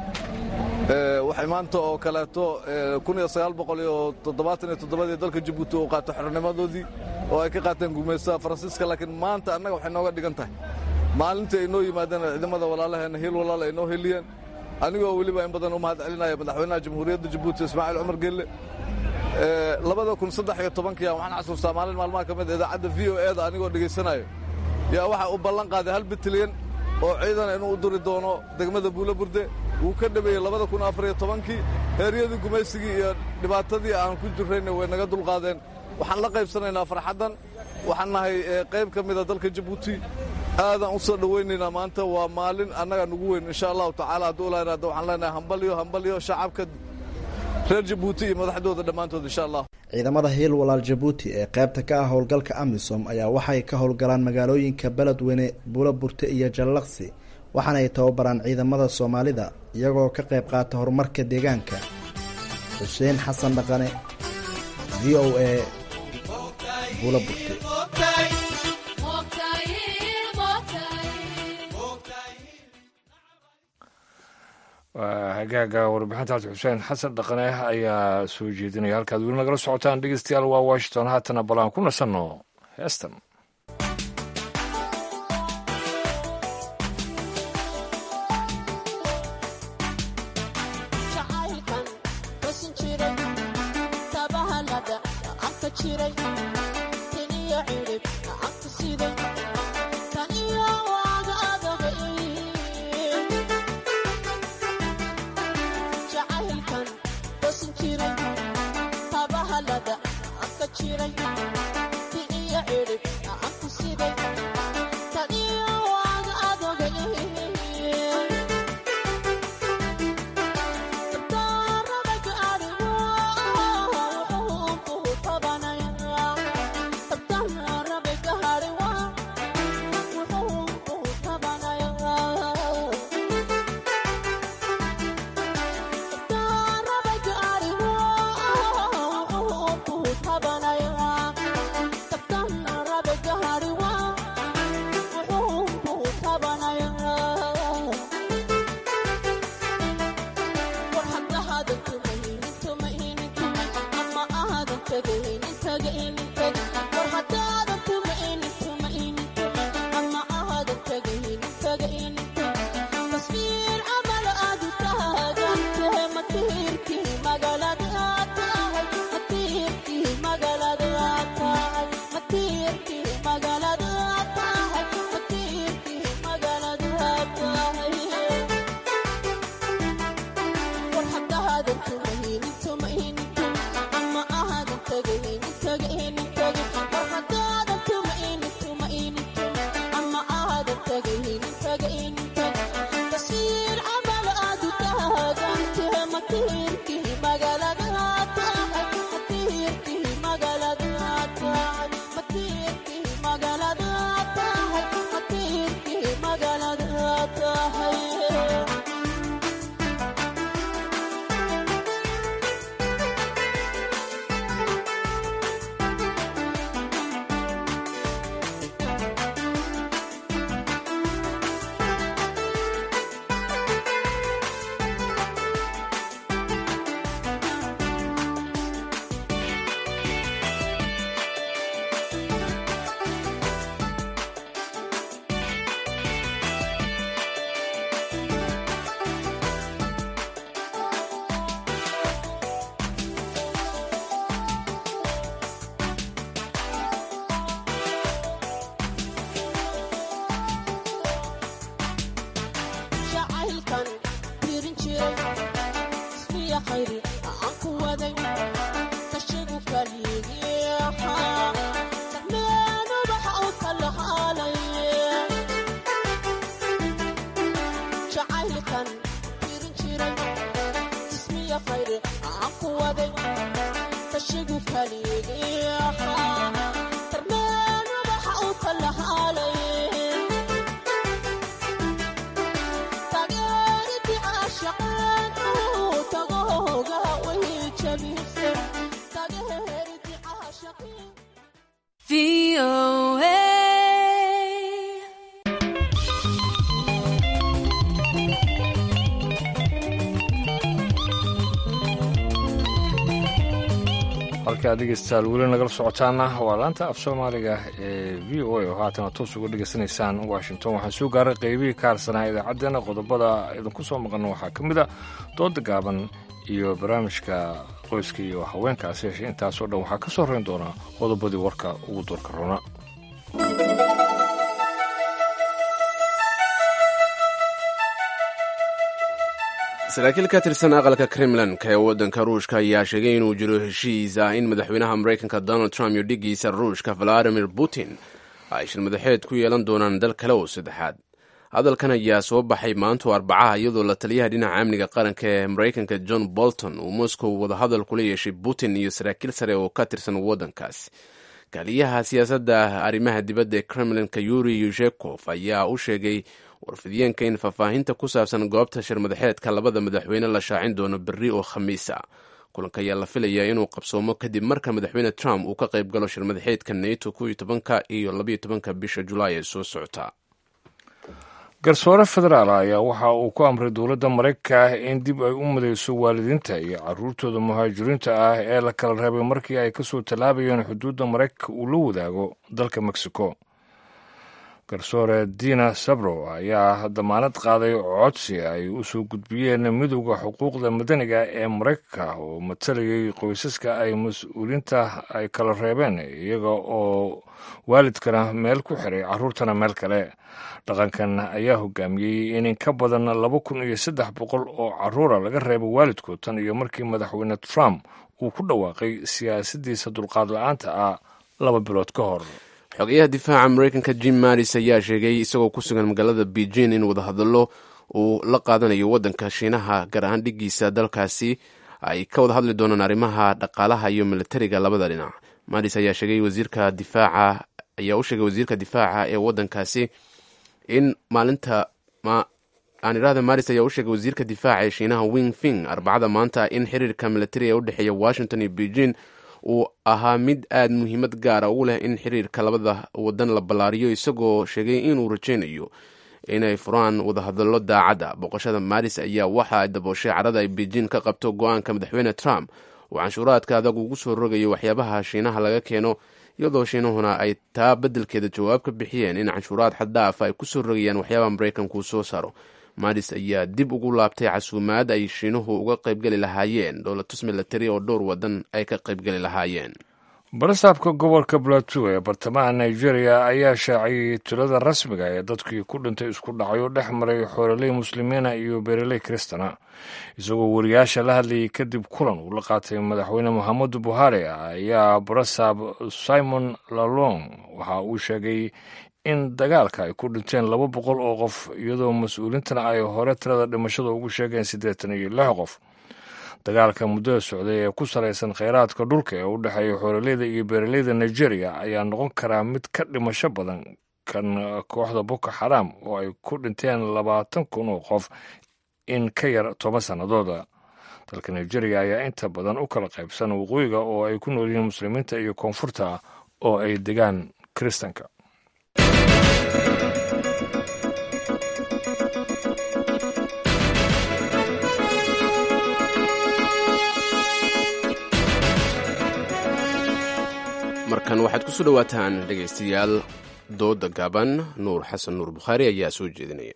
Speaker 16: waxay maanta oo kaleeto kun iyo sagaal boqol iyo toddobaatan iyo toddobadii dalka jabuuti uu qaato xornimadoodii oo ay ka qaateen gumaystaha faransiiska laakiin maanta annaga waxay nooga dhigan tahay maalintii ay noo yimaadeen ciidamada walaalaheenna hiil walaal ay noo heliyeen anigoo weliba in badan u mahad celinaya madaxweynaha jamhuuriyadda jabuuti ismaaciil cumar gelle labada kun saddex iyo tobankiya waxaan xasuustaa maalin maalmaha ka mid idaacadda v o e da anigoo dhegaysanayo yaa waxa uu ballan qaaday hal bitilyan oo ciidana inuu u duri doono degmada buula burde wuu ka dhabeeyey labada kun afar iyo tobankii heeryadii gumaysigii iyo dhibaatadii aan ku jirrayna way naga dulqaadeen waxaan la qaybsanaynaa farxaddan waxaan nahay qayb ka mida dalka jabuuti aadaan u soo dhowaynaynaa maanta waa maalin annaga nugu weyn insha allahu tacaala hadduu ilaa iraado waxaan leenahay hambalyo hambalyo shacabka reer jabuuti iyo madaxdooda dhammaantood insha allah
Speaker 15: ciidamada hiil walaal jabuuti ee qaybta ka ah howlgalka amisom ayaa waxay ka howlgalaan magaalooyinka beledweyne buulaburte iyo jallaqsi waxaana ay tababaraan ciidamada soomaalida iyagoo ka qayb qaata horumarka deegaanka xuseen xasan dhaqane v o a buulaburte
Speaker 2: hagaaga warbixintaas xuseen xasan dhaqane ayaa soo jeedinaya halkaad weli nagala socotaan dhegeystayaal waa washington haatana bal aan ku nasanno heestan halkaa dhegeystayaal weli nagala socotaana waa laanta af soomaaliga ee v o a oo haatana toos uga dhegeysanaysaan washington waxaa soo gaaray qeybihii ka harsanaa idaacaddeenna qodobada idinku soo maqan waxaa ka mid a dooda gaaban iyo barnaamijka qoyska iyo haweenkaasi heshe intaasoo dhan waxaa ka soo horeyn doonaa qodobadii warka ugu doorka rona
Speaker 1: saraakiil ka tirsan aqalka kremlanka ee waddanka ruushka ayaa sheegay inuu jiro heshiis ah in madaxweynaha maraykanka donald trump iyo dhigiisa ruushka valadimir putin ay shirmadaxeed ku yeelan doonaan dal kale oo saddexaad hadalkan ayaa soo baxay maanto arbacaha iyadoo la taliyaha dhinaca amniga qaranka ee maraykanka john bolton uu moscow wadahadal kula yeeshay putin iyo saraakiil sare oo ka tirsan waddankaas kaaliyaha siyaasadda arrimaha dibadda ee kremlinka yuri yushekov ayaa u sheegay warfidiyeenka in faahfaahinta ku saabsan goobta shirmadaxeedka labada madaxweyne la shaacin doono berri oo khamiisa kulanka ayaa la filayaa inuu qabsoomo kadib marka madaxweyne trump uu ka qayb galo shirmadaxeedka nato koiyo tobanka iyo labaiyo tobanka bisha julaay ee soo socota
Speaker 2: garsoore federaal ayaa waxa uu ku amray dowladda maraykanka in dib ay u midayso waalidiinta iyo caruurtooda muhaajiriinta ah ee la kala reebay markii ay kasoo tallaabayeen xuduudda maraykanka uu la wadaago dalka mexico garsoore dina sabro ayaa damaanad qaaday codsi ay u soo gudbiyeen midowda xuquuqda madaniga ee maraykanka oo matalayay qoysaska ay mas-uuliinta ay kala reebeen iyaga oo waalidkana meel ku xiray caruurtana meel kale dhaqankan ayaa hogaamiyey in in ka badan laba kun iyo saddex boqol oo caruura laga reebay waalidkood tan iyo markii madaxweyne trump uu ku dhawaaqay siyaasaddiisa dulqaad la-aanta ah laba bilood ka hor
Speaker 1: xogeyaha difaaca maraykanka jim maris ayaa sheegay isagoo ku sugan magaalada beijing in wadahadallo uu la qaadanayo waddanka shiinaha gaar ahaan dhigiisa dalkaasi ay ka wada hadli doonaan arrimaha dhaqaalaha iyo militariga labada dhinac maris ayaa sheegay wasiirka difaaca ayaa u sheegay wasiirka difaaca ee waddankaasi in maalinta aan idhahda maris ayaa u sheegay wasiirka difaaca ee shiinaha wing fing arbacada maanta in xiriirka militari ee u dhexeeya washington iyo beijing uu ahaa mid aad muhiimad gaara ugu leh in xiriirka labada wadan la ballaariyo isagoo sheegay inuu rajaynayo inay furaan wadahadallo daacadda boqoshada maris ayaa waxa ay dabooshay carada ay beijing ka qabto go-aanka madaxweyne trump uu canshuuraadka adag ugu soo rogayo waxyaabaha shiinaha laga keeno iyadoo shiinahuna ay taa beddelkeeda jawaab ka bixiyeen in canshuuraad xaddaafa ay ku soo rogayaan waxyaabaha maraykanku soo saaro maris ayaa dib ugu laabtay casuumaad ay shiinuhu uga qaybgeli lahaayeen dowlatus milatari oo dhowr wadan ay ka qaybgeli lahaayeen
Speaker 2: barasaabka gobolka plateau ee bartamaha nigeria ayaa shaaciyey tilada rasmiga ee dadkii ku dhintay isku dhacyo dhex maray xoololey muslimiina iyo beereley kristana isagoo wariyaasha la hadlayay kadib kulan uu la qaatay madaxweyne mohamedu buhari ayaa barasaab simon lalong waxa uu sheegay in dagaalka ay ku dhinteen laba boqol oo qof iyadoo mas-uuliintana ay hore tirada dhimashada ugu sheegeen siddeetan iyo lix qof dagaalka muddada socday ee ku salaysan kheyraadka dhulka ee u dhexeeya xoololeyda iyo beeraleyda nigeria ayaa noqon karaa mid ka dhimasho badan kan kooxda boko xaraam oo ay ku dhinteen labaatan kun oo qof in ka yar toban sannadooda dalka nigeria ayaa inta badan u kala qaybsan waqooyiga oo ay ku nool yihiin muslimiinta iyo koonfurta oo ay degaan kiristanka
Speaker 1: markan waxaad kusoo dhowaataan dhegaystayaal dooda gaaban nuur xasan nuur bukhaari ayaa soo jeedinaya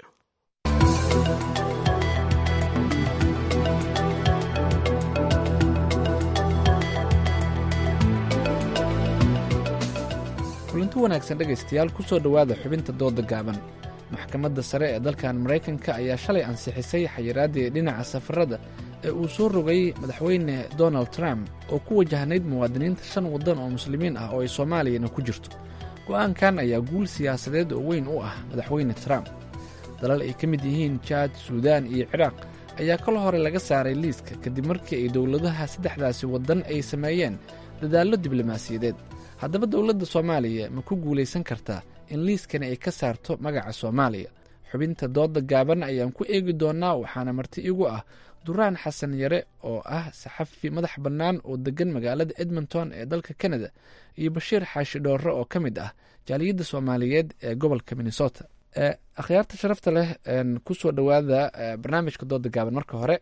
Speaker 17: kulanti wanaagsan dhegaystayaal ku soo dhowaada xubinta dooda gaaban maxkamadda sare ee dalkan maraykanka ayaa shalay ansixisay xayiraaddii dhinaca safarada ee uu soo rogay madaxweyne donald trump oo ku wajahnayd muwaadiniinta shan waddan oo muslimiin ah oo ay soomaaliyana ku jirto go'aankan ayaa guul siyaasadeed oo weyn u ah madaxweyne trump dalal ay ka mid yihiin jaad suudaan iyo ciraaq ayaa kal hore laga saaray liiska kadib markii ay dowladaha saddexdaasi waddan ay sameeyeen dadaallo diblomaasiyadeed haddaba dowladda soomaaliya ma ku guulaysan kartaa in liiskani ay ka saarto magaca soomaaliya xubinta dooda gaaban ayaan ku eegi doonnaa waxaana marti igu ah duraan xasan yare oo ah saxafi madax bannaan oo deggan magaalada edmonton ee dalka canada iyo bashiir xaashi dhoorre oo ka mid ah jaaliyadda soomaaliyeed ee gobolka minnesota akhyaarta sharafta leh kusoo dhowaada barnaamijka dooda gaaban marka hore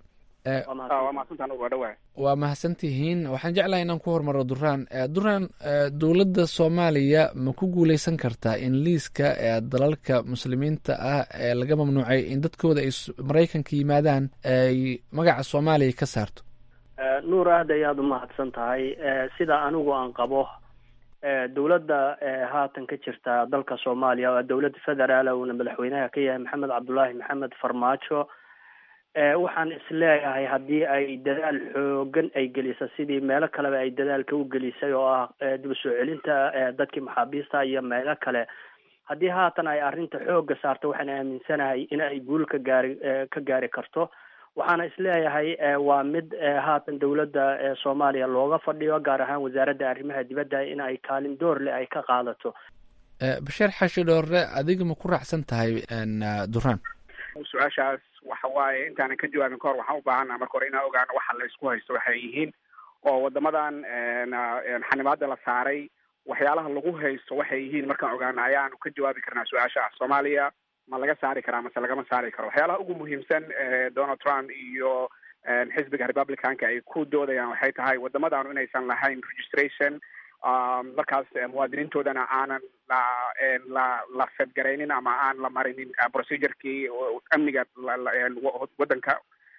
Speaker 18: waa mahadsantaan waa dhawahay
Speaker 17: waa mahadsantihiin waxaan jeclahay inaan ku hormaro duraan duraan dowladda soomaaliya ma ku guuleysan kartaa in liiska dalalka muslimiinta ah ee laga mamnuucay in dadkooda ay maraykanka yimaadaan ay magaca soomaaliya ka saarto
Speaker 19: nuur aad ayaad u mahadsan tahay sida anigu aan qabo dowladda haatan ka jirta dalka soomaaliya oo dowladda federaal uuna madaxweynaha ka yahay maxamed cabdulaahi maxamed farmaajo waxaan isleeyahay haddii ay dadaal xoogan ay gelisa sidii meelo kaleba ay dadaalka u gelisay oo ah dib u soo celinta dadkii maxaabiista iyo meelo kale haddii haatan ay arrinta xooga saarto waxaan aaminsanahay in ay guul ka gaari ka gaari karto waxaana isleeyahay waa mid haatan dowladda soomaaliya looga fadhiyo gaar ahaan wasaaradda arrimaha dibadda in ay kaalin door leh ay ka qaadato
Speaker 17: basheer xashi dhoore adiga ma ku raacsan tahay duraan
Speaker 18: su-aashaas waxa waaye intaanan ka jawaabin kahor waxaan u baahana marka hore inaan ogaano waxa la isku haysto waxay yihiin oo wadamadan xanibaada la saaray waxyaalaha lagu haysto waxay yihiin markaan ogaano ayaanu ka jawaabi karnaa su-aasha soomaaliya ma laga saari karaa mase lagama saari karo waxyaalaha ugu muhiimsan donald trump iyo xisbiga republicanka ay ku doodayaan waxay tahay wadamadaanu inaysan lahayn registration markaas muwaadiniintoodana aanan la la la fedgaraynin ama aan la marinin procedurkii amniga waddanka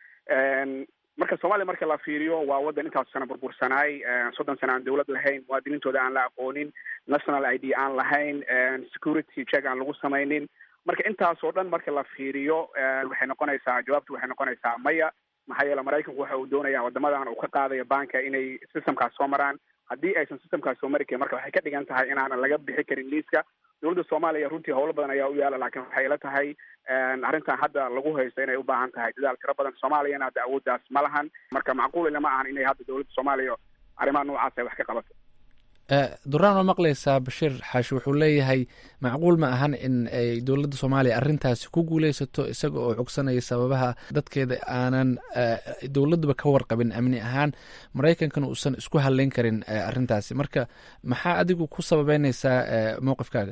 Speaker 18: marka soomaaliya marka la fiiriyo waa waddan intaas sana burbursanaay soddon sana aan dawlad lahayn muwaadiniintooda aan la aqoonin national i d aan lahayn security check aan lagu samaynin marka intaas oo dhan marka la fiiriyo waxay noqonaysaa jawaabtu waxay noqonaysaa maya maxaa yeele maraykanku waxa uu doonaya wadamadan uu ka qaadayo banka inay systemkaas soo maraan haddii aysan systemkaas soo mari karin marka waxay ka dhigan tahay inaanan laga bixi karin liiska dowladda soomaaliya runtii howlo badan ayaa u yaala laakiin waxay ila tahay arrintan hadda lagu haysto inay u baahan tahay dadaal tiro badan soomaaliyana hadda awooddaas ma lahan marka macquul ilama ahan inay hadda dowladda soomaaliya arrimaha noocaas ay wax ka qabato
Speaker 17: duraan waa maqlaysaa bashiir xaashi wuxuu leeyahay macquul ma ahan in ay dowladda soomaaliya arrintaasi ku guuleysato isaga oo cogsanaya sababaha dadkeeda aanan dowladduba ka warqabin amni ahaan maraykankana uusan isku hadleyn karin arrintaasi marka maxaa adigu ku sababeyneysaa mowqifkaaga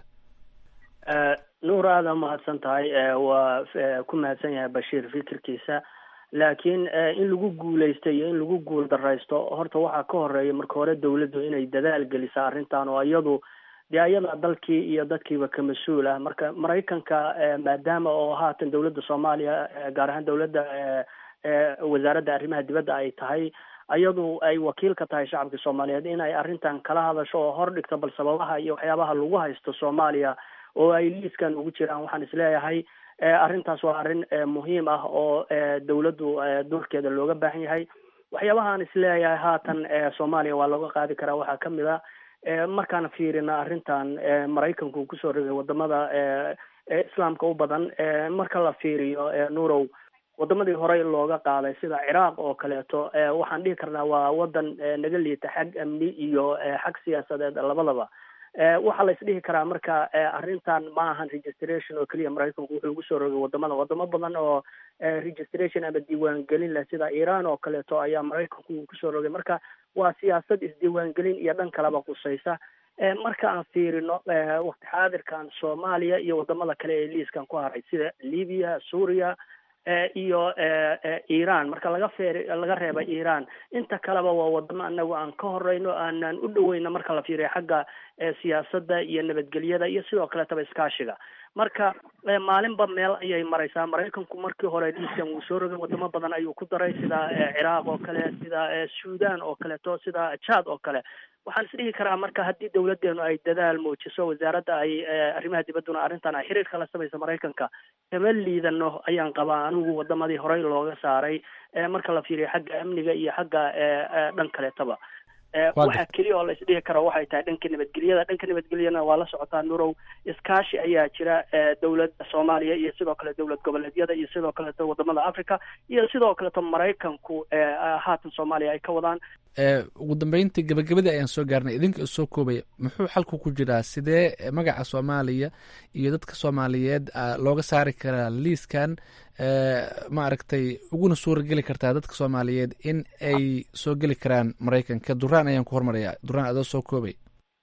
Speaker 19: nuur aada mahadsan tahay waa ku mahadsan yahay bashiir fikirkiisa laakiin in lagu guuleysto iyo in lagu guul daraysto horta waxaa ka horeeya marka hore dawladdu inay dadaal gelisa arrintan oo iyadu dee ayada dalkii iyo dadkiiba ka mas-uul ah marka maraykanka maadaama oo haatan dowladda soomaaliya gaar ahaan dowladda wasaaradda arrimaha dibadda ay tahay iyadu ay wakiil ka tahay shacabka soomaaliyeed in ay arrintan kala hadasho oo hor dhigto bal sababaha iyo waxyaabaha lagu haysto soomaaliya oo ay liiskan ugu jiraan waxaan isleeyahay arrintaas waa arrin muhiim ah oo dawladdu doorkeeda looga baahan yahay waxyaabahaan isleeyahay haatan soomaaliya waa looga qaadi karaa waxaa kamid a markaan fiirina arrintan maraykanku kusoo rogay wadamada islaamka u badan marka la fiiriyo nuurow wadamadii horey looga qaaday sida ciraaq oo kaleeto waxaan dhihi karnaa waa wadan naga liita xag amni iyo xag siyaasadeed labadaba waxaa la isdhihi karaa marka arrintan ma ahan registration oo keliya maraykanku wuxuu ugu soo rogay wadamada wadamo badan oo registration ama diiwaangelin leh sida iran oo kaleeto ayaa maraykanku uu kusoo rogay marka waa siyaasad isdiiwaangelin iyo dhan kaleba qusaysa marka aan fiirino waqti xaadirkan soomaaliya iyo wadamada kale ee liiskan ku haray sida libya suuriya iyo iran marka laga feer laga reeba iran inta kaleba waa wadamo anagu aan ka horeyno aanan u dhaweyno marka la fiiriyo xagga siyaasadda iyo nabadgelyada iyo sidoo kaletaba iskaashiga marka maalinba meel ayay mareysaa maraykanku markii hore liiskan wuu soo rogay wadamo badan ayuu ku daray sida ciraaq oo kale sida sudan oo kaleeto sida jad oo kale waxaan isdhihi karaa marka haddii dawladeenu ay dadaal muujiso wasaaradda ay arrimaha dibadduna arrintan ay xiriir kala samayso maraykanka kama liidano ayaan qabaa anigu wadamadii horey looga saaray marka la fiiriyo xagga amniga iyo xagga dhan kaleetaba waxa keliya oo la isdhihi karo waxay tahay dhanka nabadgelyada dhanka nabadgelyana waa la socotaa nurow iskaashi ayaa jira dowladda soomaaliya iyo sidoo kale dowlad goboleedyada iyo sidoo kaleeto wadamada africa iyo sidoo kaleeto maraykanku haatan soomaaliya ay ka wadaan
Speaker 17: ugu dambeyntii gabagabadii ayaan soo gaarnay idinka soo koobaya muxuu xalku ku jiraa sidee magaca soomaaliya iyo dadka soomaaliyeed looga saari karaa liiskan ma aragtay uguna suurageli kartaa dadka soomaaliyeed in ay soo geli karaan maraykanka duraan ayaan ku hormaraya duraan adoo soo koobay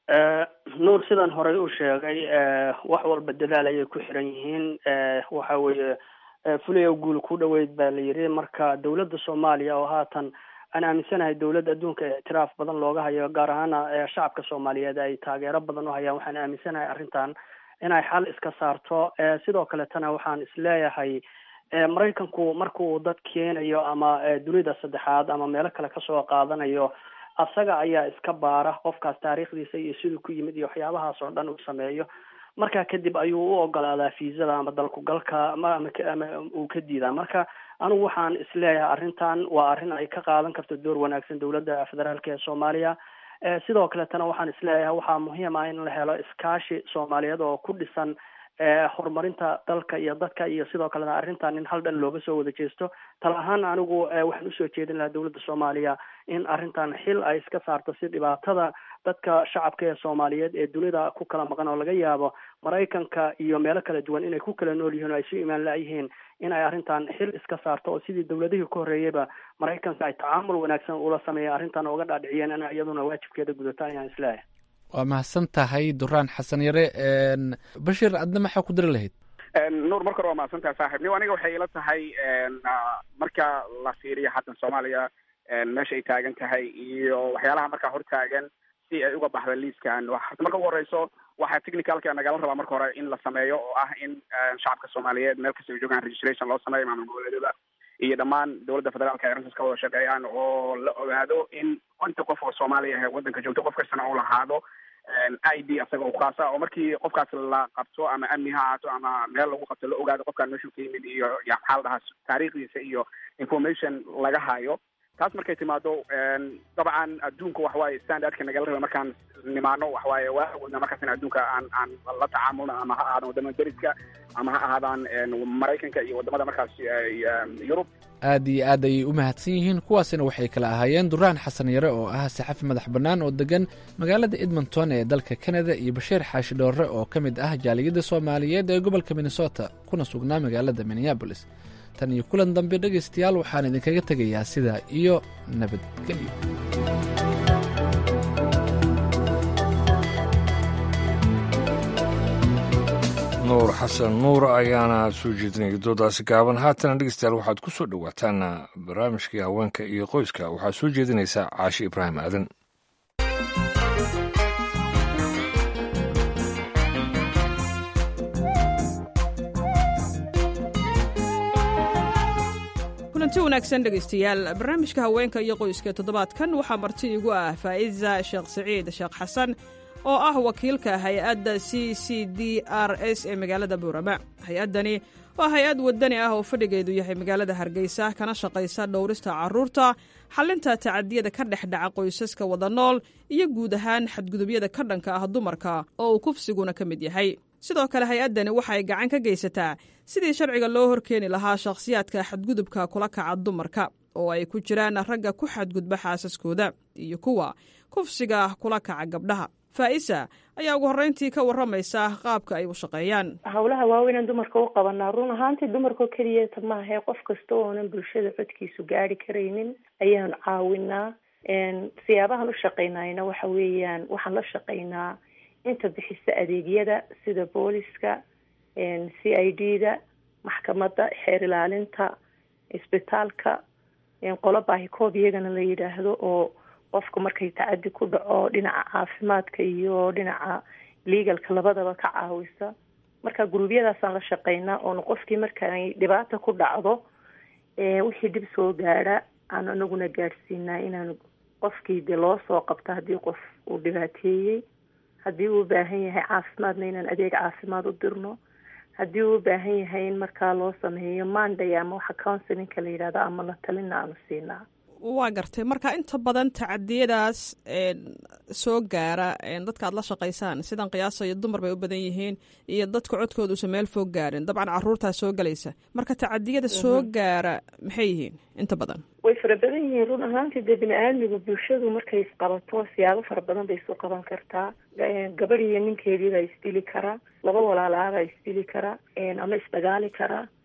Speaker 19: nuur sidan horey u sheegay wax walba dadaal ayay ku xiran yihiin waxa weeye fulayo guul ku dhoweyd baa la yidhi marka dowladda soomaaliya oo haatan aan aaminsanahay dowladda adduunka ictiraaf badan looga hayo gaar ahaana shacabka soomaaliyeed ay taageero badan u hayaan waxaan aaminsanahay arrintan inay xal iska saarto sidoo kaletana waxaan isleeyahay maraykanku markuu dad keenayo ama dunida saddexaad ama meelo kale kasoo qaadanayo asaga ayaa iska baara qofkaas taariikhdiisa iyo siduu ku yimid iyo waxyaabahaas oo dhan uu sameeyo markaa kadib ayuu u ogolaadaa fiisada ama dalkugalka ama ama uu ka diidaa marka anigu waxaan isleeyahay arrintan waa arrin ay ka qaadan karto door wanaagsan dowladda federaalka ee soomaaliya sidoo kaletana waxaan isleeyahay waxaa muhiim ah in la helo iskaashi soomaaliyeed oo ku dhisan horumarinta dalka iyo dadka iyo sidoo kalena arrintan in hal dhan looga soo wada jeesto tal ahaan anigu waxaan usoo jeedin lahaa dowladda soomaaliya in arrintan xil ay iska saarto si dhibaatada dadka shacabka ee soomaaliyeed ee dunida ku kala maqan oo laga yaabo maraykanka iyo meelo kala duwan inay ku kala nool yihiin oo ay su imaan la-yihiin in ay arrintan xil iska saarto oo sidii dowladihii ka horreeyeyba maraykanka ay tacaamul wanaagsan ula sameeya arrintan uga dhaadhiciyeen in iyaduna waajibkeeda gudato ayaan isleeyahay
Speaker 17: waa mahadsan tahay duraan xasan yare bashir adna maxaa ku dari lahayd
Speaker 18: nuur marka hore waa mahadsan tahay saaxib niw aniga waxay ila tahay marka la fiiriyo haddan soomaaliya meesha ay taagan tahay iyo waxyaalaha markaa hortaagan si ay uga baxda liiskan horta marka ugu horeyso waxaa technicalka nagala rabaa marka hore in la sameeyo oo ah in shacabka soomaaliyeed meel kasta ay joogaan registration loo sameeyo maamul goboleedyada iyo dhammaan dowladda federaalka ay arrintaas ka wada shaqeeyaan oo la ogaado in konta qof oo soomaaliya ah ee waddanka joogto qof kastana uu lahaado i d asaga u khaasa oo markii qofkaas la qabto ama amni ha ahaato ama meel lagu qabto la ogaado qofkaan meeshuu ka yimid iyo ya maxaa la dhahaa taariikhdiisa iyo information laga hayo taas markay timaado dabcan adduunka waxawaaye standardka nagala raba markaan nimaano waxawaaye waa awoodna markaas in adduunka aan aan la tacaamulna ama ha ahaadaan wadamada deriska ama ha ahaadaan maraykanka iyo wadamada markaas yurub
Speaker 17: aad iyo aad ayay u mahadsan yihiin kuwaasina waxay kala ahaayeen duraan xasan yare oo ah saxafi madax bannaan oo degan magaalada edmonton ee dalka kanada iyo bashiir xaashi dhoorre oo ka mid ah jaaliyadda soomaaliyeed ee gobolka minnesota kuna sugnaa magaalada minneabolis tan iyo kulan dambe dhegaystayaal waxaan idinkaga tegayaa sidaa iyo nabadgelyo
Speaker 2: nuur xasan nuur ayaana soo jeedinaya doodaasi gaaban haatana dhegeystayaal waxaad ku soo dhowaataan barnaamijkii haweenka iyo qoyska waxaa soo jeedinaysaa caashi ibraahim aadan
Speaker 20: kulanti wanaagsan dhegaystayaal barnaamijka haweenka iyo qoyska toddobaadkan waxaa marti igu ah faa'iza sheekh saciid sheekh xasan oo ah wakiilka hay-adda c c d r s ee magaalada buurama hay-addani waa hay-ad wadani ah oo fadhigeedu yahay magaalada hargeysa kana shaqaysa dhowrista carruurta xalinta tacadiyada ka dhex dhaca qoysaska wada nool iyo guud ahaan xadgudubyada ka dhanka ah dumarka oo uu kufsiguna ka mid yahay sidoo kale hay-addani waxay gacan ka geysataa sidii sharciga loo horkeeni lahaa shakhsiyaadka xadgudubka kula kaca dumarka oo ay ku jiraan ragga ku xadgudba xaasaskooda iyo kuwa kufsiga kula kaca gabdhaha faa'isa ayaa ugu horreyntii ka warramaysa qaabka ay u shaqeeyaan
Speaker 21: howlaha waaweynaan dumarka u qabanaa run ahaantii dumarkao keliyata maahae qof kasta oonan bulshada codkiisu gaari karaynin ayaanu caawinaa siyaabahan u shaqaynayna waxa weeyaan waxaan la shaqaynaa inta bixisa adeegyada sida booliska c i d da maxkamadda xeer ilaalinta isbitaalka qolo baahikoob iyagana la yidhaahdo oo qofka markay tacadi ku dhaco dhinaca caafimaadka iyo dhinaca legalka labadaba ka caawisa marka guruubyadaasaan la shaqeynaa oona qofkii markaay dhibaata ku dhacdo wixii dhib soo gaadha aan anaguna gaadhsiinaa inaanu qofkii de loo soo qabto haddii qof uu dhibaateeyey haddii uu ubaahan yahay caafimaadna inaan adeeg caafimaad u dirno haddii uu ubaahan yahay in markaa loo sameeyo manday ama waxa counselinka la yidhahdo ama la talina aanu siinaa
Speaker 20: waa gartay marka inta badan tacadiyadaas soo gaara dadka aad la shaqaysaan sidan qiyaasayo dumar bay u badan yihiin iyo dadka codkooda usan meel foog gaarin dabcan caruurtaa soo gelaysa marka tacadiyada soo gaara maxay yihiin inta badan
Speaker 21: way fara badan yihiin run ahaantii dee bini aadmigu bulshadu markay isqabato siyaabo fara badan bay isu qaban kartaa gabadh iyo ninkeediibaa isdili karaa laba walaalaabaa isdili karaa ama isdagaali karaa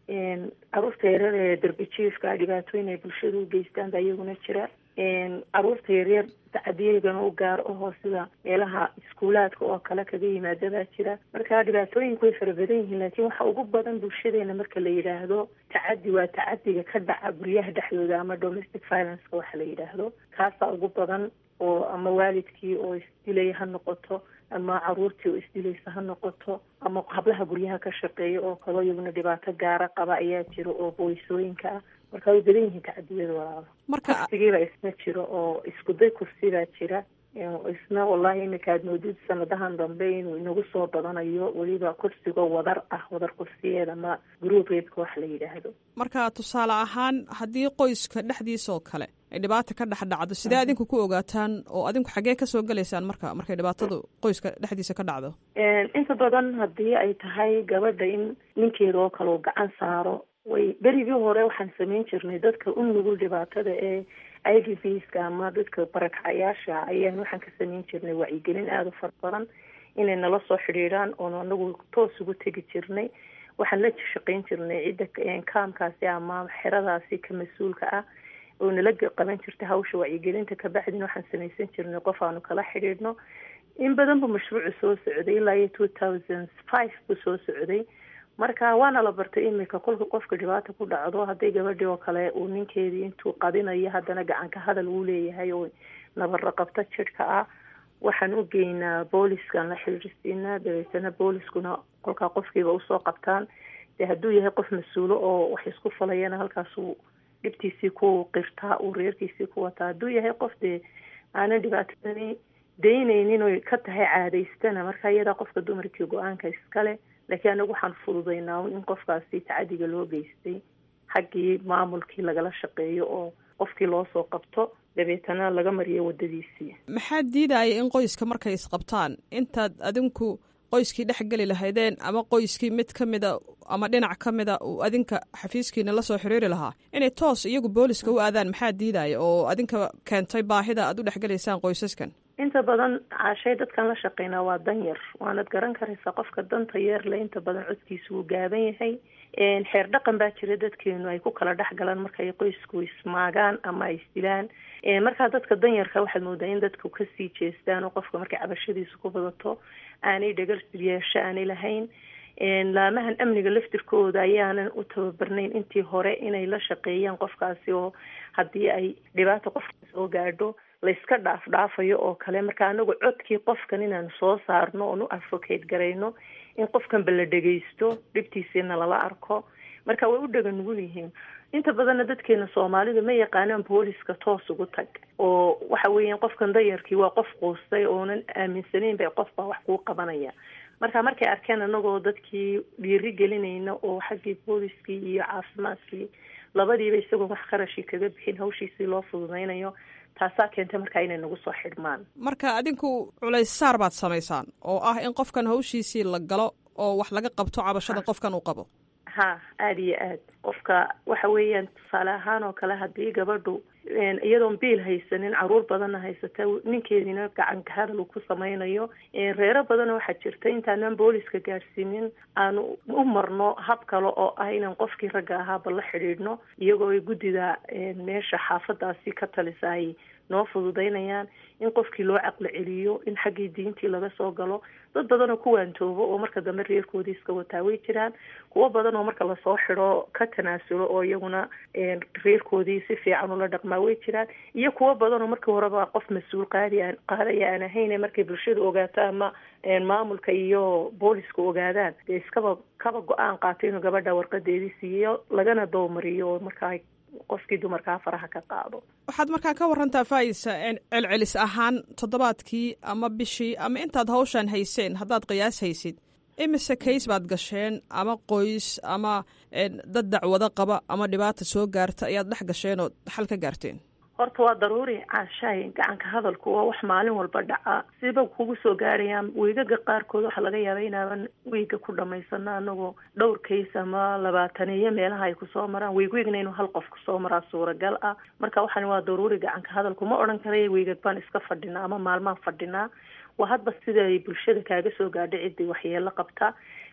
Speaker 21: caruurta yaryar ee darbijiifka dhibaatooyin ay bulshada u geystaan baa iyaguna jira caruurta yaryar tacadiyagana u gaar ahoo sida meelaha iskuulaadka oo kale kaga yimaada baa jira marka dhibaatooyinku way fara badan yihiin laakiin waxa ugu badan bulshadeena marka la yidhaahdo tacadi waa tacadiga ka dhaca guryaha dhexdooda ama domestic violence-ka waxa la yidhaahdo kaasaa ugu badan oo ama waalidkii oo isdilaya ha noqoto ama caruurtii oo isdilaysa ha noqoto ama hablaha guryaha ka shaqeeya oo kaloo iyaguna dhibaato gaara qaba ayaa jira oo booysooyinka ah marka way badan yihiin tacadiyada walaalo kursigiibaa isna jiro oo iskuday kursibaa jira isna wallahi imika aad moodid sanadahan dambe inuu inagu soo badanayo weliba kursigoo wadar ah wadar kursiyeed ama group reebka wax la yidhaahdo
Speaker 20: marka tusaale ahaan haddii qoyska dhexdiisa oo kale ay dhibaata ka dhex dhacdo sidee adinku ku ogaataan oo adinku xaggee kasoo gelaysaan marka markay dhibaatadu qoyska dhexdiisa ka dhacdo
Speaker 21: inta badan haddii ay tahay gabadha in ninkeeda oo kale uu gacan saaro way berigii hore waxaan samayn jirnay dadka u nugul dhibaatada ee i d vska ama dadka barakacayaasha ayaan waxaan ka samayn jirnay wacyigelin aada u fara badan inay nala soo xidhiidhaan oon anagu toos ugu tegi jirnay waxaan la shaqayn jirnay cidda kaamkaasi ama xeradaasi ka mas-uulka ah oo nala qaban jirta hawsha wacyigelinta kabacdina waxaan samaysan jirnay qof aanu kala xidhiidhno in badan bu mashruucu soo socday ilaa iyo two thousand five buu soo socday marka waana la bartay imika kolka qofka dhibaata ku dhacdo hadday gabadhii oo kale uu ninkeedii intuu qadinayo haddana gacanka hadal uu leeyahay oo nabaro qabto jidhka ah waxaan u geynaa booliskaan la xiriirsiinaa dabeetana booliskuna kolkaa qofkiiba usoo qabtaan dee hadduu yahay qof mas-uulo oo wax isku falayana halkaasuu dhibtiisii ku qirtaa uu reerkiisii ku wataa hadduu yahay qof dee aanan dhibaatadani daynaynin oy ka tahay caadaystana marka iyadaa qofka dumarkii go-aanka iskale laakiin anagu waxaan fududaynaa in qofkaasi tacadiga loo geystay xaggii maamulkii lagala shaqeeyo oo qofkii loo soo qabto dabeetana laga mariyo wadadiisii
Speaker 20: maxaa diidaya in qoyska markay isqabtaan intaad adinku qoyskii dhex geli lahaydeen ama qoyskii mid ka mida ama dhinac ka mida uu adinka xafiiskiina lasoo xiriiri lahaa inay toos iyagu booliska u aadaan maxaa diidaya oo adinka keentay baahida aad u dhexgelaysaan qoysaskan
Speaker 21: inta badan caashay dadkan la shaqeynaa waa dan yar waanad garan karaysaa qofka danta yeerle inta badan codkiisa wuu gaaban yahay xeer dhaqan baa jira dadkeenu ay ku kala dhex galaan markaay qoysku ismaagaan ama ay isdilaan markaa dadka danyarka waxaad moodaa in dadku kasii jeestaan oo qofka markay cabashadiisa ku badato aanay dhagal yeesho aanay lahayn laamahan amniga laftirkooda ayaanan u tababarnayn intii hore inay la shaqeeyaan qofkaasi oo haddii ay dhibaata qofka soo gaadho layska dhaaf dhaafayo oo kale marka anagu codkii qofkan inaanu soo saarno oon u advocate garayno in qofkanba la dhegaysto dhibtiisiina lala arko marka way u dhaga nugul yihiin inta badanna dadkeena soomaalida ma yaqaanaan booliska toos ugu tag oo waxa weeyaan qofkan dayarkii waa qof quustay oonan aaminsanayn bay qof baa wax kuu qabanaya marka markay arkeen anagoo dadkii dhiiri gelinayna oo xaggii booliskii iyo caafimaadkii labadiiba isagoo wax qarashii kaga bixin hawshiisii loo fududaynayo taasaa keentay markaa inay nagu soo xidhmaan
Speaker 20: marka adinku culays saar baad samaysaan oo ah in qofkan hawshiisii la galo oo wax laga qabto cabashadan qofkan uu qabo
Speaker 21: ha aada iyo aad qofka waxa weeyaan tusaale ahaan oo kale haddii gabadhu iyadoon biil haysanin caruur badanna haysata ninkeediina gacanka hadal uu ku samaynayo reero badanna waxaa jirta intaanan booliska gaadhsiinin aanu u marno hab kale oo ah inaan qofkii ragga ahaaba la xidhiidhno iyagoo ay guddida meesha xaafadaasi ka talisa ay noo fududaynayaan in qofkii loo caqli celiyo in xaggii diintii laga soo galo dad badan oo ku waantoobo oo marka dambe reerkoodii iska wataa way jiraan kuwo badan oo marka lasoo xidho ka tanaasulo oo iyaguna reerkoodii si fiican ula dhaqmaa way jiraan iyo kuwo badan oo markii horeba qof mas-uul qaadi aan qaadaya aan ahayn markay bulshada ogaato ama maamulka iyo booliska ogaadaan dee iskaba kaba go-aan qaato inuu gabadha warqadeedii siiyo lagana dowmariyo oo markaa qofkii dumarkaa faraha ka qaado
Speaker 20: waxaad markaa ka warantaa faa'isa celcelis ahaan toddobaadkii ama bishii ama intaad hawshan hayseen haddaad qiyaas haysid imise kays baad gasheen ama qoys ama dad dacwado qaba ama dhibaata soo gaarta ayaad dhex gasheen oo xal ka gaarteen
Speaker 21: horta waa daruuri caashaay gacanka hadalku waa wax maalin walba dhaca siba kugu soo gaarayaan wiigaga qaarkood waxaa laga yaaba inaaban wiiga ku dhamaysano anagoo dhowr kays ama labaataniyo meelaha ay kusoo maraan wiig wiigna inuu hal qof kusoo maraa suuragal ah marka waxaan waa daruuri gacanka hadalku ma odhan karaya wiigag baan iska fadhinaa ama maalmaan fadhinaa waa hadba sida ay bulshada kaaga soo gaadha ciddii waxyeelo qabta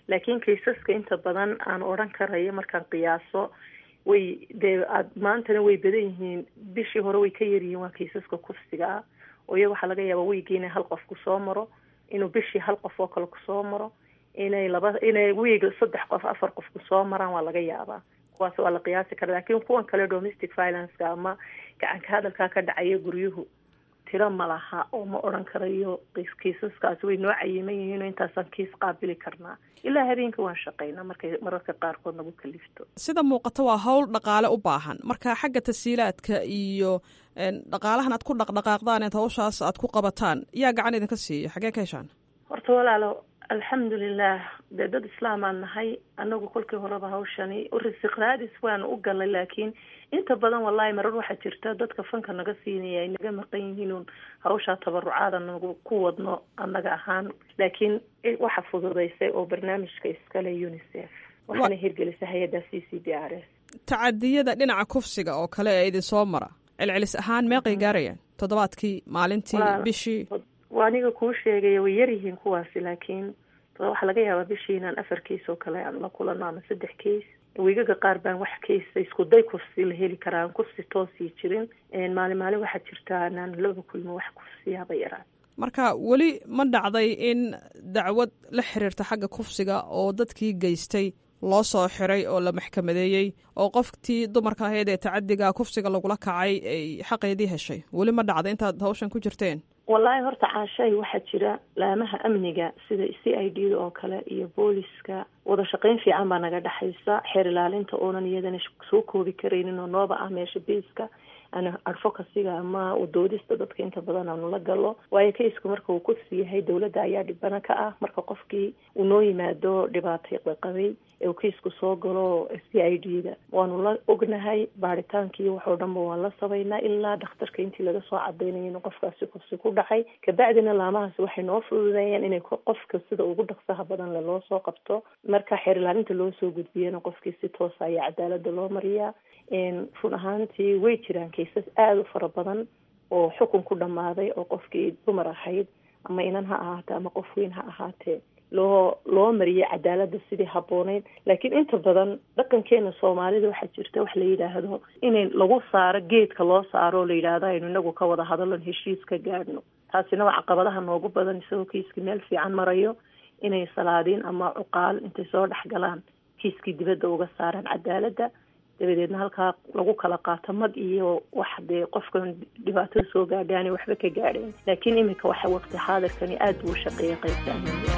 Speaker 21: laakiin kaysaska inta badan aan odhan karayo markaan qiyaaso way dee aad maantana way badan yihiin bishii hore way ka yaryihiin waa kaysaska kufsiga ah oo iyaga waxaa laga yaabaa weygii inay hal qof kusoo maro inuu bishii hal qof oo kale kusoo maro inay laba inay wiig saddex qof afar qof kusoo maraan waa laga yaabaa kuwaas waa la qiyaasi kara laakiin kuwan kale domestic violenceka ama gacanka hadalkaa ka dhacaya guryuhu tiro ma laha oo ma odhan karayo kiisaskaasi way noo cayiman yihiinoo intaasaan kiis qaabili karnaa ilaa habeenka waan shaqaynaa markay mararka qaarkood nagu kalifto
Speaker 20: sida muuqata waa hawl dhaqaale u baahan marka xagga tasiilaadka iyo dhaqaalahan aad ku dhaqdhaqaaqdaan eed hawshaas aad ku qabataan yaa gacan idinka siiya xagee ka heshaan
Speaker 21: horta walaalo alxamdulilah dee dad islaamaan nahay anagu kolkii horeba hawshani risiq raadis waanu u galnay laakiin inta badan wallahi marar waxaa jirta dadka fanka naga siinaya ay naga maqan yihiin hawshaa tabarucaada nagu ku wadno annaga ahaan laakiin waxa fududaysay oo barnaamijka iskale unicef waxaana hirgelisay hay-adda c c b r s
Speaker 20: tacadiyada dhinaca kufsiga oo kale ee idin soo mara celcelis ahaan meeqay gaarayaan toddobaadkii maalintii bishii
Speaker 21: waa aniga kuu sheegaya way yaryihiin kuwaasi laakiin waxaa laga yaabaa bishii inaan afar keis oo kale aan la kulano ama saddex keis wiigaga qaar baan wax kaysa isku day kufsi la heli karaa aan kufsi toosii jirin maalin maalin waxaa jirta anaan laba kulmo wax kufsiyaaba yaraan
Speaker 20: marka weli ma dhacday in dacwad la xiriirta xagga kufsiga oo dadkii geystay loo soo xiray oo la maxkamadeeyey oo qoftii dumarka ahayd ee tacadiga kufsiga lagula kacay ay xaqeedii heshay weli ma dhacday intaad hawshan ku jirteen
Speaker 21: wallaahi horta caashay waxaa jira laamaha amniga sida c i d da oo kale iyo booliska wada shaqayn fiican baa naga dhexaysa xeer ilaalinta oonan iyadana soo koobi karaynin oo nooba ah meesha biiska an advocacyga ama udoodista dadka inta badan aanu la galo waayo kaysku marka uu kufsi yahay dowladda ayaa dhibana ka ah marka qofkii uu noo yimaado dhibaatay qabay ee uu kaysku soo galo c i d da waanu la ognahay baaritaankii waxoo dhanba waan la sabaynaa ilaa dhakhtarka intii laga soo cadaynayo in qofkaasi kufsi ku dhacay kabacdina laamahaasi waxay noo fududeeyeen inay qofka sida ugu dhaqsaha badan le loo soo qabto marka xeer ilaalinta loo soo gudbiyana qofkii si toosa ayaa cadaalada loo mariyaa run ahaantii way jiraan kaysas aada u fara badan oo xukun ku dhammaaday oo qofkii dumar ahayd ama inan ha ahaatee ama qof weyn ha ahaatee loo loo mariyay cadaaladda sidii habbooneyd laakiin inta badan dhaqankeena soomaalida waxaa jirta wax la yidhaahdo inay lagu saaro geedka loo saaro oo la yidhaahdo aynu inagu ka wada hadalon heshiis ka gaadhno taasina waa caqabadaha noogu badan isagoo kiiskii meel fiican marayo inay salaadiin ama cuqaal intay soo dhex galaan kiiskii dibadda uga saaraan cadaaladda dabadeedna halkaa lagu kala qaato mag iyo wax dee qofkan dhibaatada soo gaadhay aanay waxba ka gaadhayn laakiin iminka waxa waqti xaadirkani aada buu u shaqeeya qaybta amniga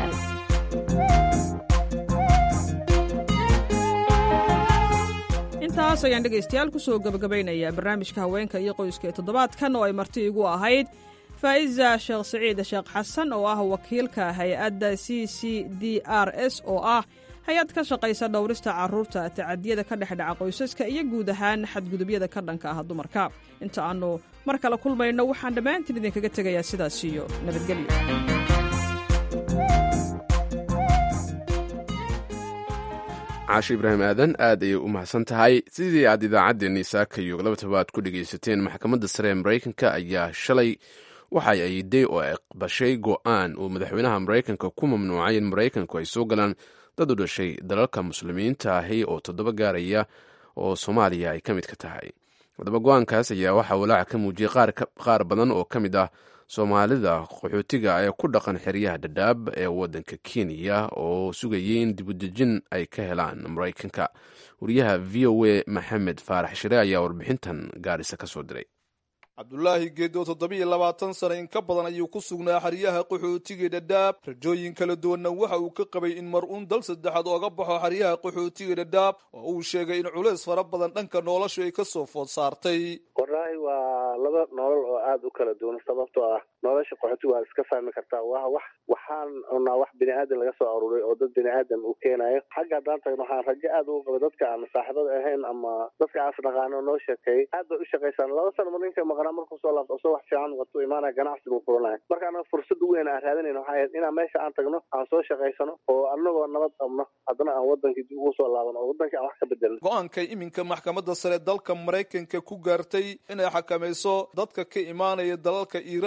Speaker 21: aada
Speaker 20: intaas ayaan dhegaystayaal kusoo gabagabaynayaa barnaamijka haweenka iyo qoyska ee toddobaadkan oo ay marti igu ahayd faa'iza sheekh siciid sheekh xasan oo ah wakiilka hay-adda c c d r s oo ah hay-ad ka shaqaysa dhowrista carruurta tacadiyada ka dhex dhaca qoysaska iyo guud ahaan xadgudubyada ka dhanka ah dumarka inta aannu mar kale kulmayno waxaan dhammaantiin idinkaga tegayaa sidaas iyo nabadgelyo
Speaker 1: caasho ibraahim aadan aad ayay u mahadsan tahay sidii aad idaacaddeenii saakayo laba tobaad ku dhegaysateen maxkamadda sare ee maraykanka ayaa shalay waxa ay ayiday oo aqbashay go'aan uu madaxweynaha maraykanka ku mamnuucay in maraykanku ay soo galaan dad u dhashay dalalka muslimiinta ahi oo toddoba gaaraya oo soomaaliya ay ka mid ka tahay haddaba go-aankaas ayaa waxaa walaaca ka muujiyey qaar badan oo ka mid ah soomaalida qaxootiga ee ku dhaqan xeryaha dhadhaab ee waddanka kenya oo sugayay in dibudejin ay ka helaan maraykanka wariyaha v o a maxamed faarax shire ayaa warbixintan gaarisa ka soo diray
Speaker 5: cabdulaahi geed oo toddobiiyo labaatan sana in ka badan ayuu ku sugnaa xeryaha qaxootiga dhadhaab rajooyin kala duwanna waxa uu ka qabay in mar uun dal saddexaad ooga baxo xeryaha qaxootiga dhadhaab oo uu sheegay in culays fara badan dhanka noloshu ay ka soo food saartay
Speaker 22: wallaahi waa laba nolol oo aada u kala duwan sababtoo ah nolosha qaxootiga waa iska fahmi kartaa waa wax waxaan cunaa wax bini aadan laga soo aruuray oo dad bini aadam uu keenayo xagga haddaan tagno waxaan rajo aada ugu qabay dadka aan saaxiibada ahayn ama dadka aan isdhaqaano noo sheekeeyey aad bay u shaqaysaan laba sana mar ninka maqnaa markuu soo laabto soo wax fiican watu imaanaya ganacsi buu furanaya marka anaga fursad weyn aan raadinayn waxay ahayd inaan meesha aan tagno aan soo shaqaysano oo anagoo nabad qabno haddana aan wadankii dib ugu soo laabano oo wadankii aan wax ka bedelno
Speaker 5: go-aankay iminka maxkamadda sare dalka maraykanka ku gaartay inay xakamayso dadka ka imaanaya dalalka iiraan libiya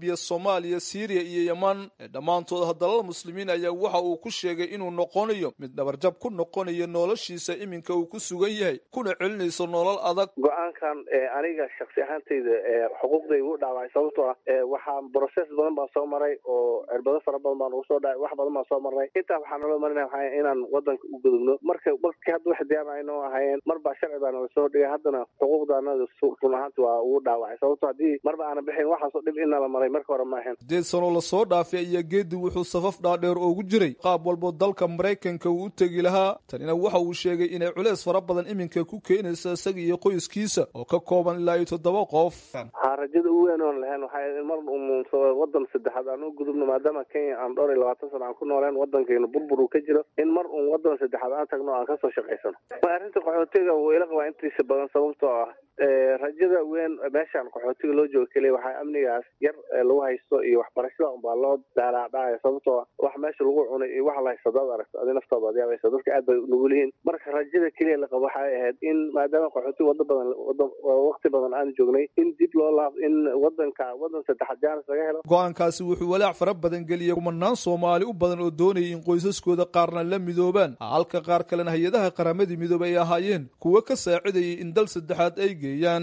Speaker 5: libiya soomaaliya siiriya iyo yeman ee dhammaantood hadalal muslimiin ayaa waxa uu ku sheegay inuu noqonayo mid dhabarjab ku noqonayo noloshiisa iminka uu ku sugan yahay kuna celinayso nolol adag
Speaker 22: go-aankan aniga shaksi ahaantayda xuquuqday ugu dhaawacay sababtoo ah waxaa broses badan baan soo maray oo cirbado fara badan baan ugu soo dhacay wax badan baan soo marnay intaa waxaa naloo marinaya waxaa inaan wadanka u gudubno marka markii hadda wax diyaar aynoo ahayeen mar baa sharci baa nala soo dhigay haddana xuquuqdaanada run ahaanti waa ugu dhaawacay sababto haddii marba aanan bixin waxaasoo dhib in nala maray marka hore ma ahayn
Speaker 5: sideed sanoo lasoo dhaafay ayaa geedi wuxuu safaf dhaadheer oogu jiray qaab walbo dalka maraykanka uu u tegi lahaa tanina waxa uu sheegay inay culeys fara badan iminka ku keenaysa isaga iyo qoyskiisa oo ka kooban ilaa iyo toddoba qof
Speaker 22: ha rajada ugu weyn oon lahayn waxay mar un wadan saddexaad aan u gudubno maadaama kenya aan dhowr iyo labaatan sana aan ku nooleen wadankeena burbur uu ka jiro in mar un wadan saddexaad aan tagno aan kasoo shaqaysano arrinta qaxootiga wuu ila qabaa intiisa badan sababtoo ah rajada weyn meeshaan qaxootiga loo joogo keliya waxaa amnigaas yar lagu haysto iyo waxbarashada unbaa loo daalaacdhacaya sababtoo ah wax meesha lagu cunay iyo wax la haysto hadaad aragto adi naftaada ad yaabaysa dadka aad bay nugul yihiin marka rajada keliya la qabo waxay ahayd in maadaama qaxootiga wada badan waqti badan aan joognay in dib loo laab in wadanka wadan saddexaad jaanis laga helo
Speaker 5: go-aankaasi wuxuu walaac fara badan geliyay kumanaan soomaali u badan oo doonayay in qoysaskooda qaarna la midoobaan halka qaar kalena hay-adaha qaramadii midoobay ay ahaayeen kuwo ka saacidayay in dal saddexaad ay geeyaan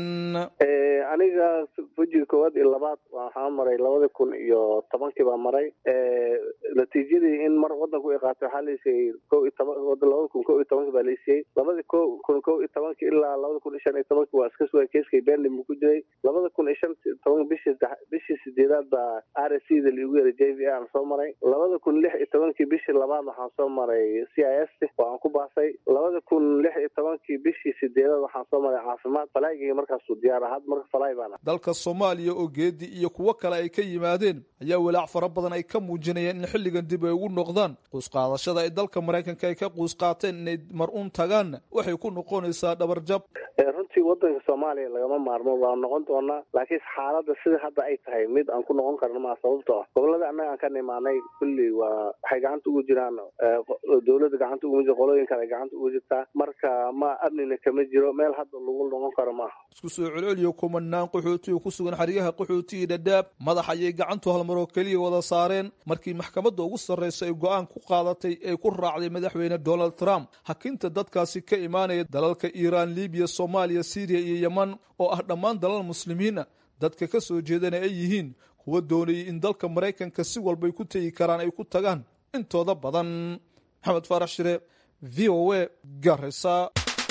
Speaker 22: aniga wejiga koowaad iyo labaad waxaa maray labada kun iyo tobankii baa maray natiijadii in mar wadanku ay qaatay waxaa laisiiyey ko iyo toban labada kun ko iyo tobankii baa laisiiyey labada ko kun ko iyo tobankii ilaa labada kun iyo shan iyo tobankii waa iska sugay keeskay beenlim ku jiray labada kun iyo shan toban bishii bishii sideedaad baa r s c da liigu yeray j v a aan soo maray labada kun lix iyo tobankii bishii labaad waxaan soo maray c i s oo aan ku baasay labada kun lix iyo tobankii bishii sideedaad waxaan soo maray caafimaad falaygii markaasuu diyaar ahad marka falay baan
Speaker 5: dalka soomaaliya oo geedi iyo kuwo kale ay ka yimaadeen ayaa walaac fara badan ay ka muujinayeen in xilligan dib ay ugu noqdaan quusqaadashada ay dalka maraykanka ay ka quus qaateen inay mar un tagaanna waxay ku noqonaysaa dhabarjab
Speaker 22: runtii wadanka soomaaliya lagama maarmo waan noqon doonaa laakiin xaaladda sida hadda ay tahay mid aan ku noqon karno maa sababtoo ah gobolada annaga aan ka nimaanay kulli waa waxay gacanta ugu jiraan dowladda gacanta ugu jira qolooyin kale ay gacanta ugu jirtaa marka ma amnina kama jiro meel hadda lagu noqon karo maaha
Speaker 5: isku soo celceliyo kumanaan qaxootiga ku sugan xeryaha qaxootiga dhadhaab madax ayay gacantu halmaroo keliya wada saareen markii maxkamadda ugu sarreysa ay go-aan ku qaadatay ee ku raacday madaxweyne donald trump hakinta dadkaasi ka imaanaya dalalka iiraan libiya soomaaliya syriya iyo yeman oo ah dhammaan dalal muslimiin ah dadka ka soo jeedana ay yihiin kuwa doonayay in dalka maraykanka si walbay ku tegi karaan ay ku tagaan intooda badan maxamed faarax shire v o a garisa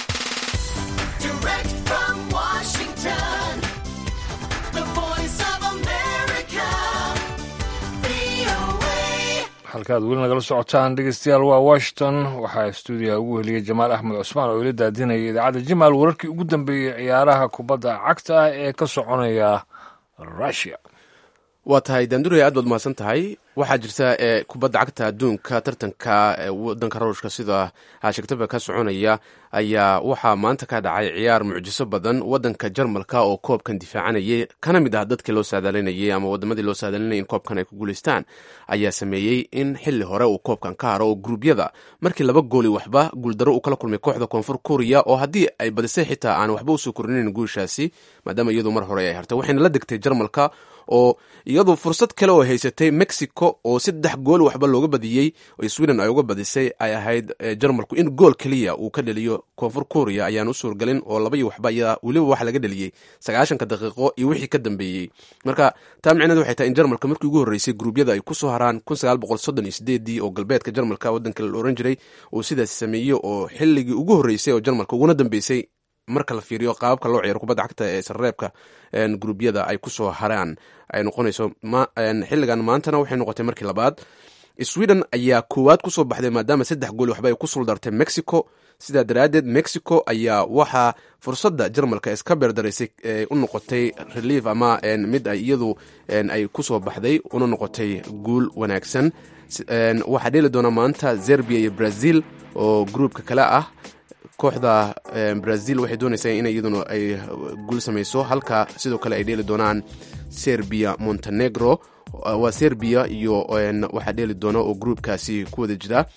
Speaker 2: halkaad weli nagala socotaan dhegeystayaal waa washington waxaa stuudiyaha ugu heliyey jamaal axmed cusmaan oo ila daadinaya idaacadda jimaal wararkii ugu dambeeyey ciyaaraha kubadda cagta ah ee ka soconaya rusia
Speaker 1: waa tahay daanduraya aad baad mahadsan tahay waxaa jirta ee kubadda cagta adduunka tartanka wadanka ruushka sida sheegtaba ka soconaya ayaa waxaa maanta ka dhacay ciyaar mucjiso badan wadanka jarmalka oo koobkan difaacanayay kana mid ah dadkii loo saadaalinayay ama wadamadii loo saadaalinayay in koobkan ay ku guuleystaan ayaa sameeyey in xili hore uu koobkan ka haro oo gruubyada markii laba gooli waxba guuldaro uu kala kulmay kooxda koonfur kuriya oo haddii ay badisay xitaa aan waxba usoo korinayn guushaasi maadaama iyadu mar hore ay hartay waxayna la degtay jarmalka oo iyadu fursad kale oo haysatay mexico oo saddex gool waxba looga badiyey oo sweden ay uga badisay ay ahayd jarmalku in gool keliya uu ka dheliyo koonfur korea ayaan u suurgalin oo laba iyo waxba ayaa weliba waxa laga dheliyey sagaashanka daqiiqo iyo wixii ka dambeeyey marka taa micneed waxay tahay in jarmalka markii ugu horreysay gruubyada ay kusoo haraan kun sagaal boqol soddon iyo sideedii oo galbeedka jarmalka waddanka la oran jiray uu sidaas sameeyey oo xilligii ugu horreysay oo jarmalka uguna dambeysay marka la fiiriyo qaababka loo ciyaaro kubadda cagta ee sarreebka gruubyada ay kusoo haraan ay noqonayso xilligan maantana waxay noqotay markii labaad sweden ayaa koowaad kusoo baxday maadaama saddex gool waxba ay ku suldartay mexico sidaa daraaddeed mexico ayaa waxaa fursadda jarmalka iska beerdaraysay u noqotay relief ama mid ay iyadu ay kusoo baxday una noqotay guul wanaagsan waxaa dheeli doona maanta zerbia iyo brazil oo gruupka kale ah kooxda brazil waxay doonaysaa in iyaduna ay guul samayso halka sidoo kale ay dheeli doonaan serbia montenegro waa serbia iyo waxaa dheeli doona oo gruupkaasi ku wada jira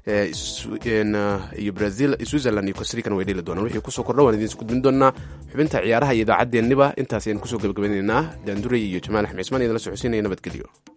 Speaker 1: iyo brazil switzerland iyo costarican way dheli doonaan wixii kusoo kordha waan idiin gudbin doonaa xubinta ciyaaraha iyo idaacaddeenniba intaas ayaan kusoo gabagabaynaynaa daanduray iyo jamaal axmed cismaan idinla socodsiinaya nabadgelyo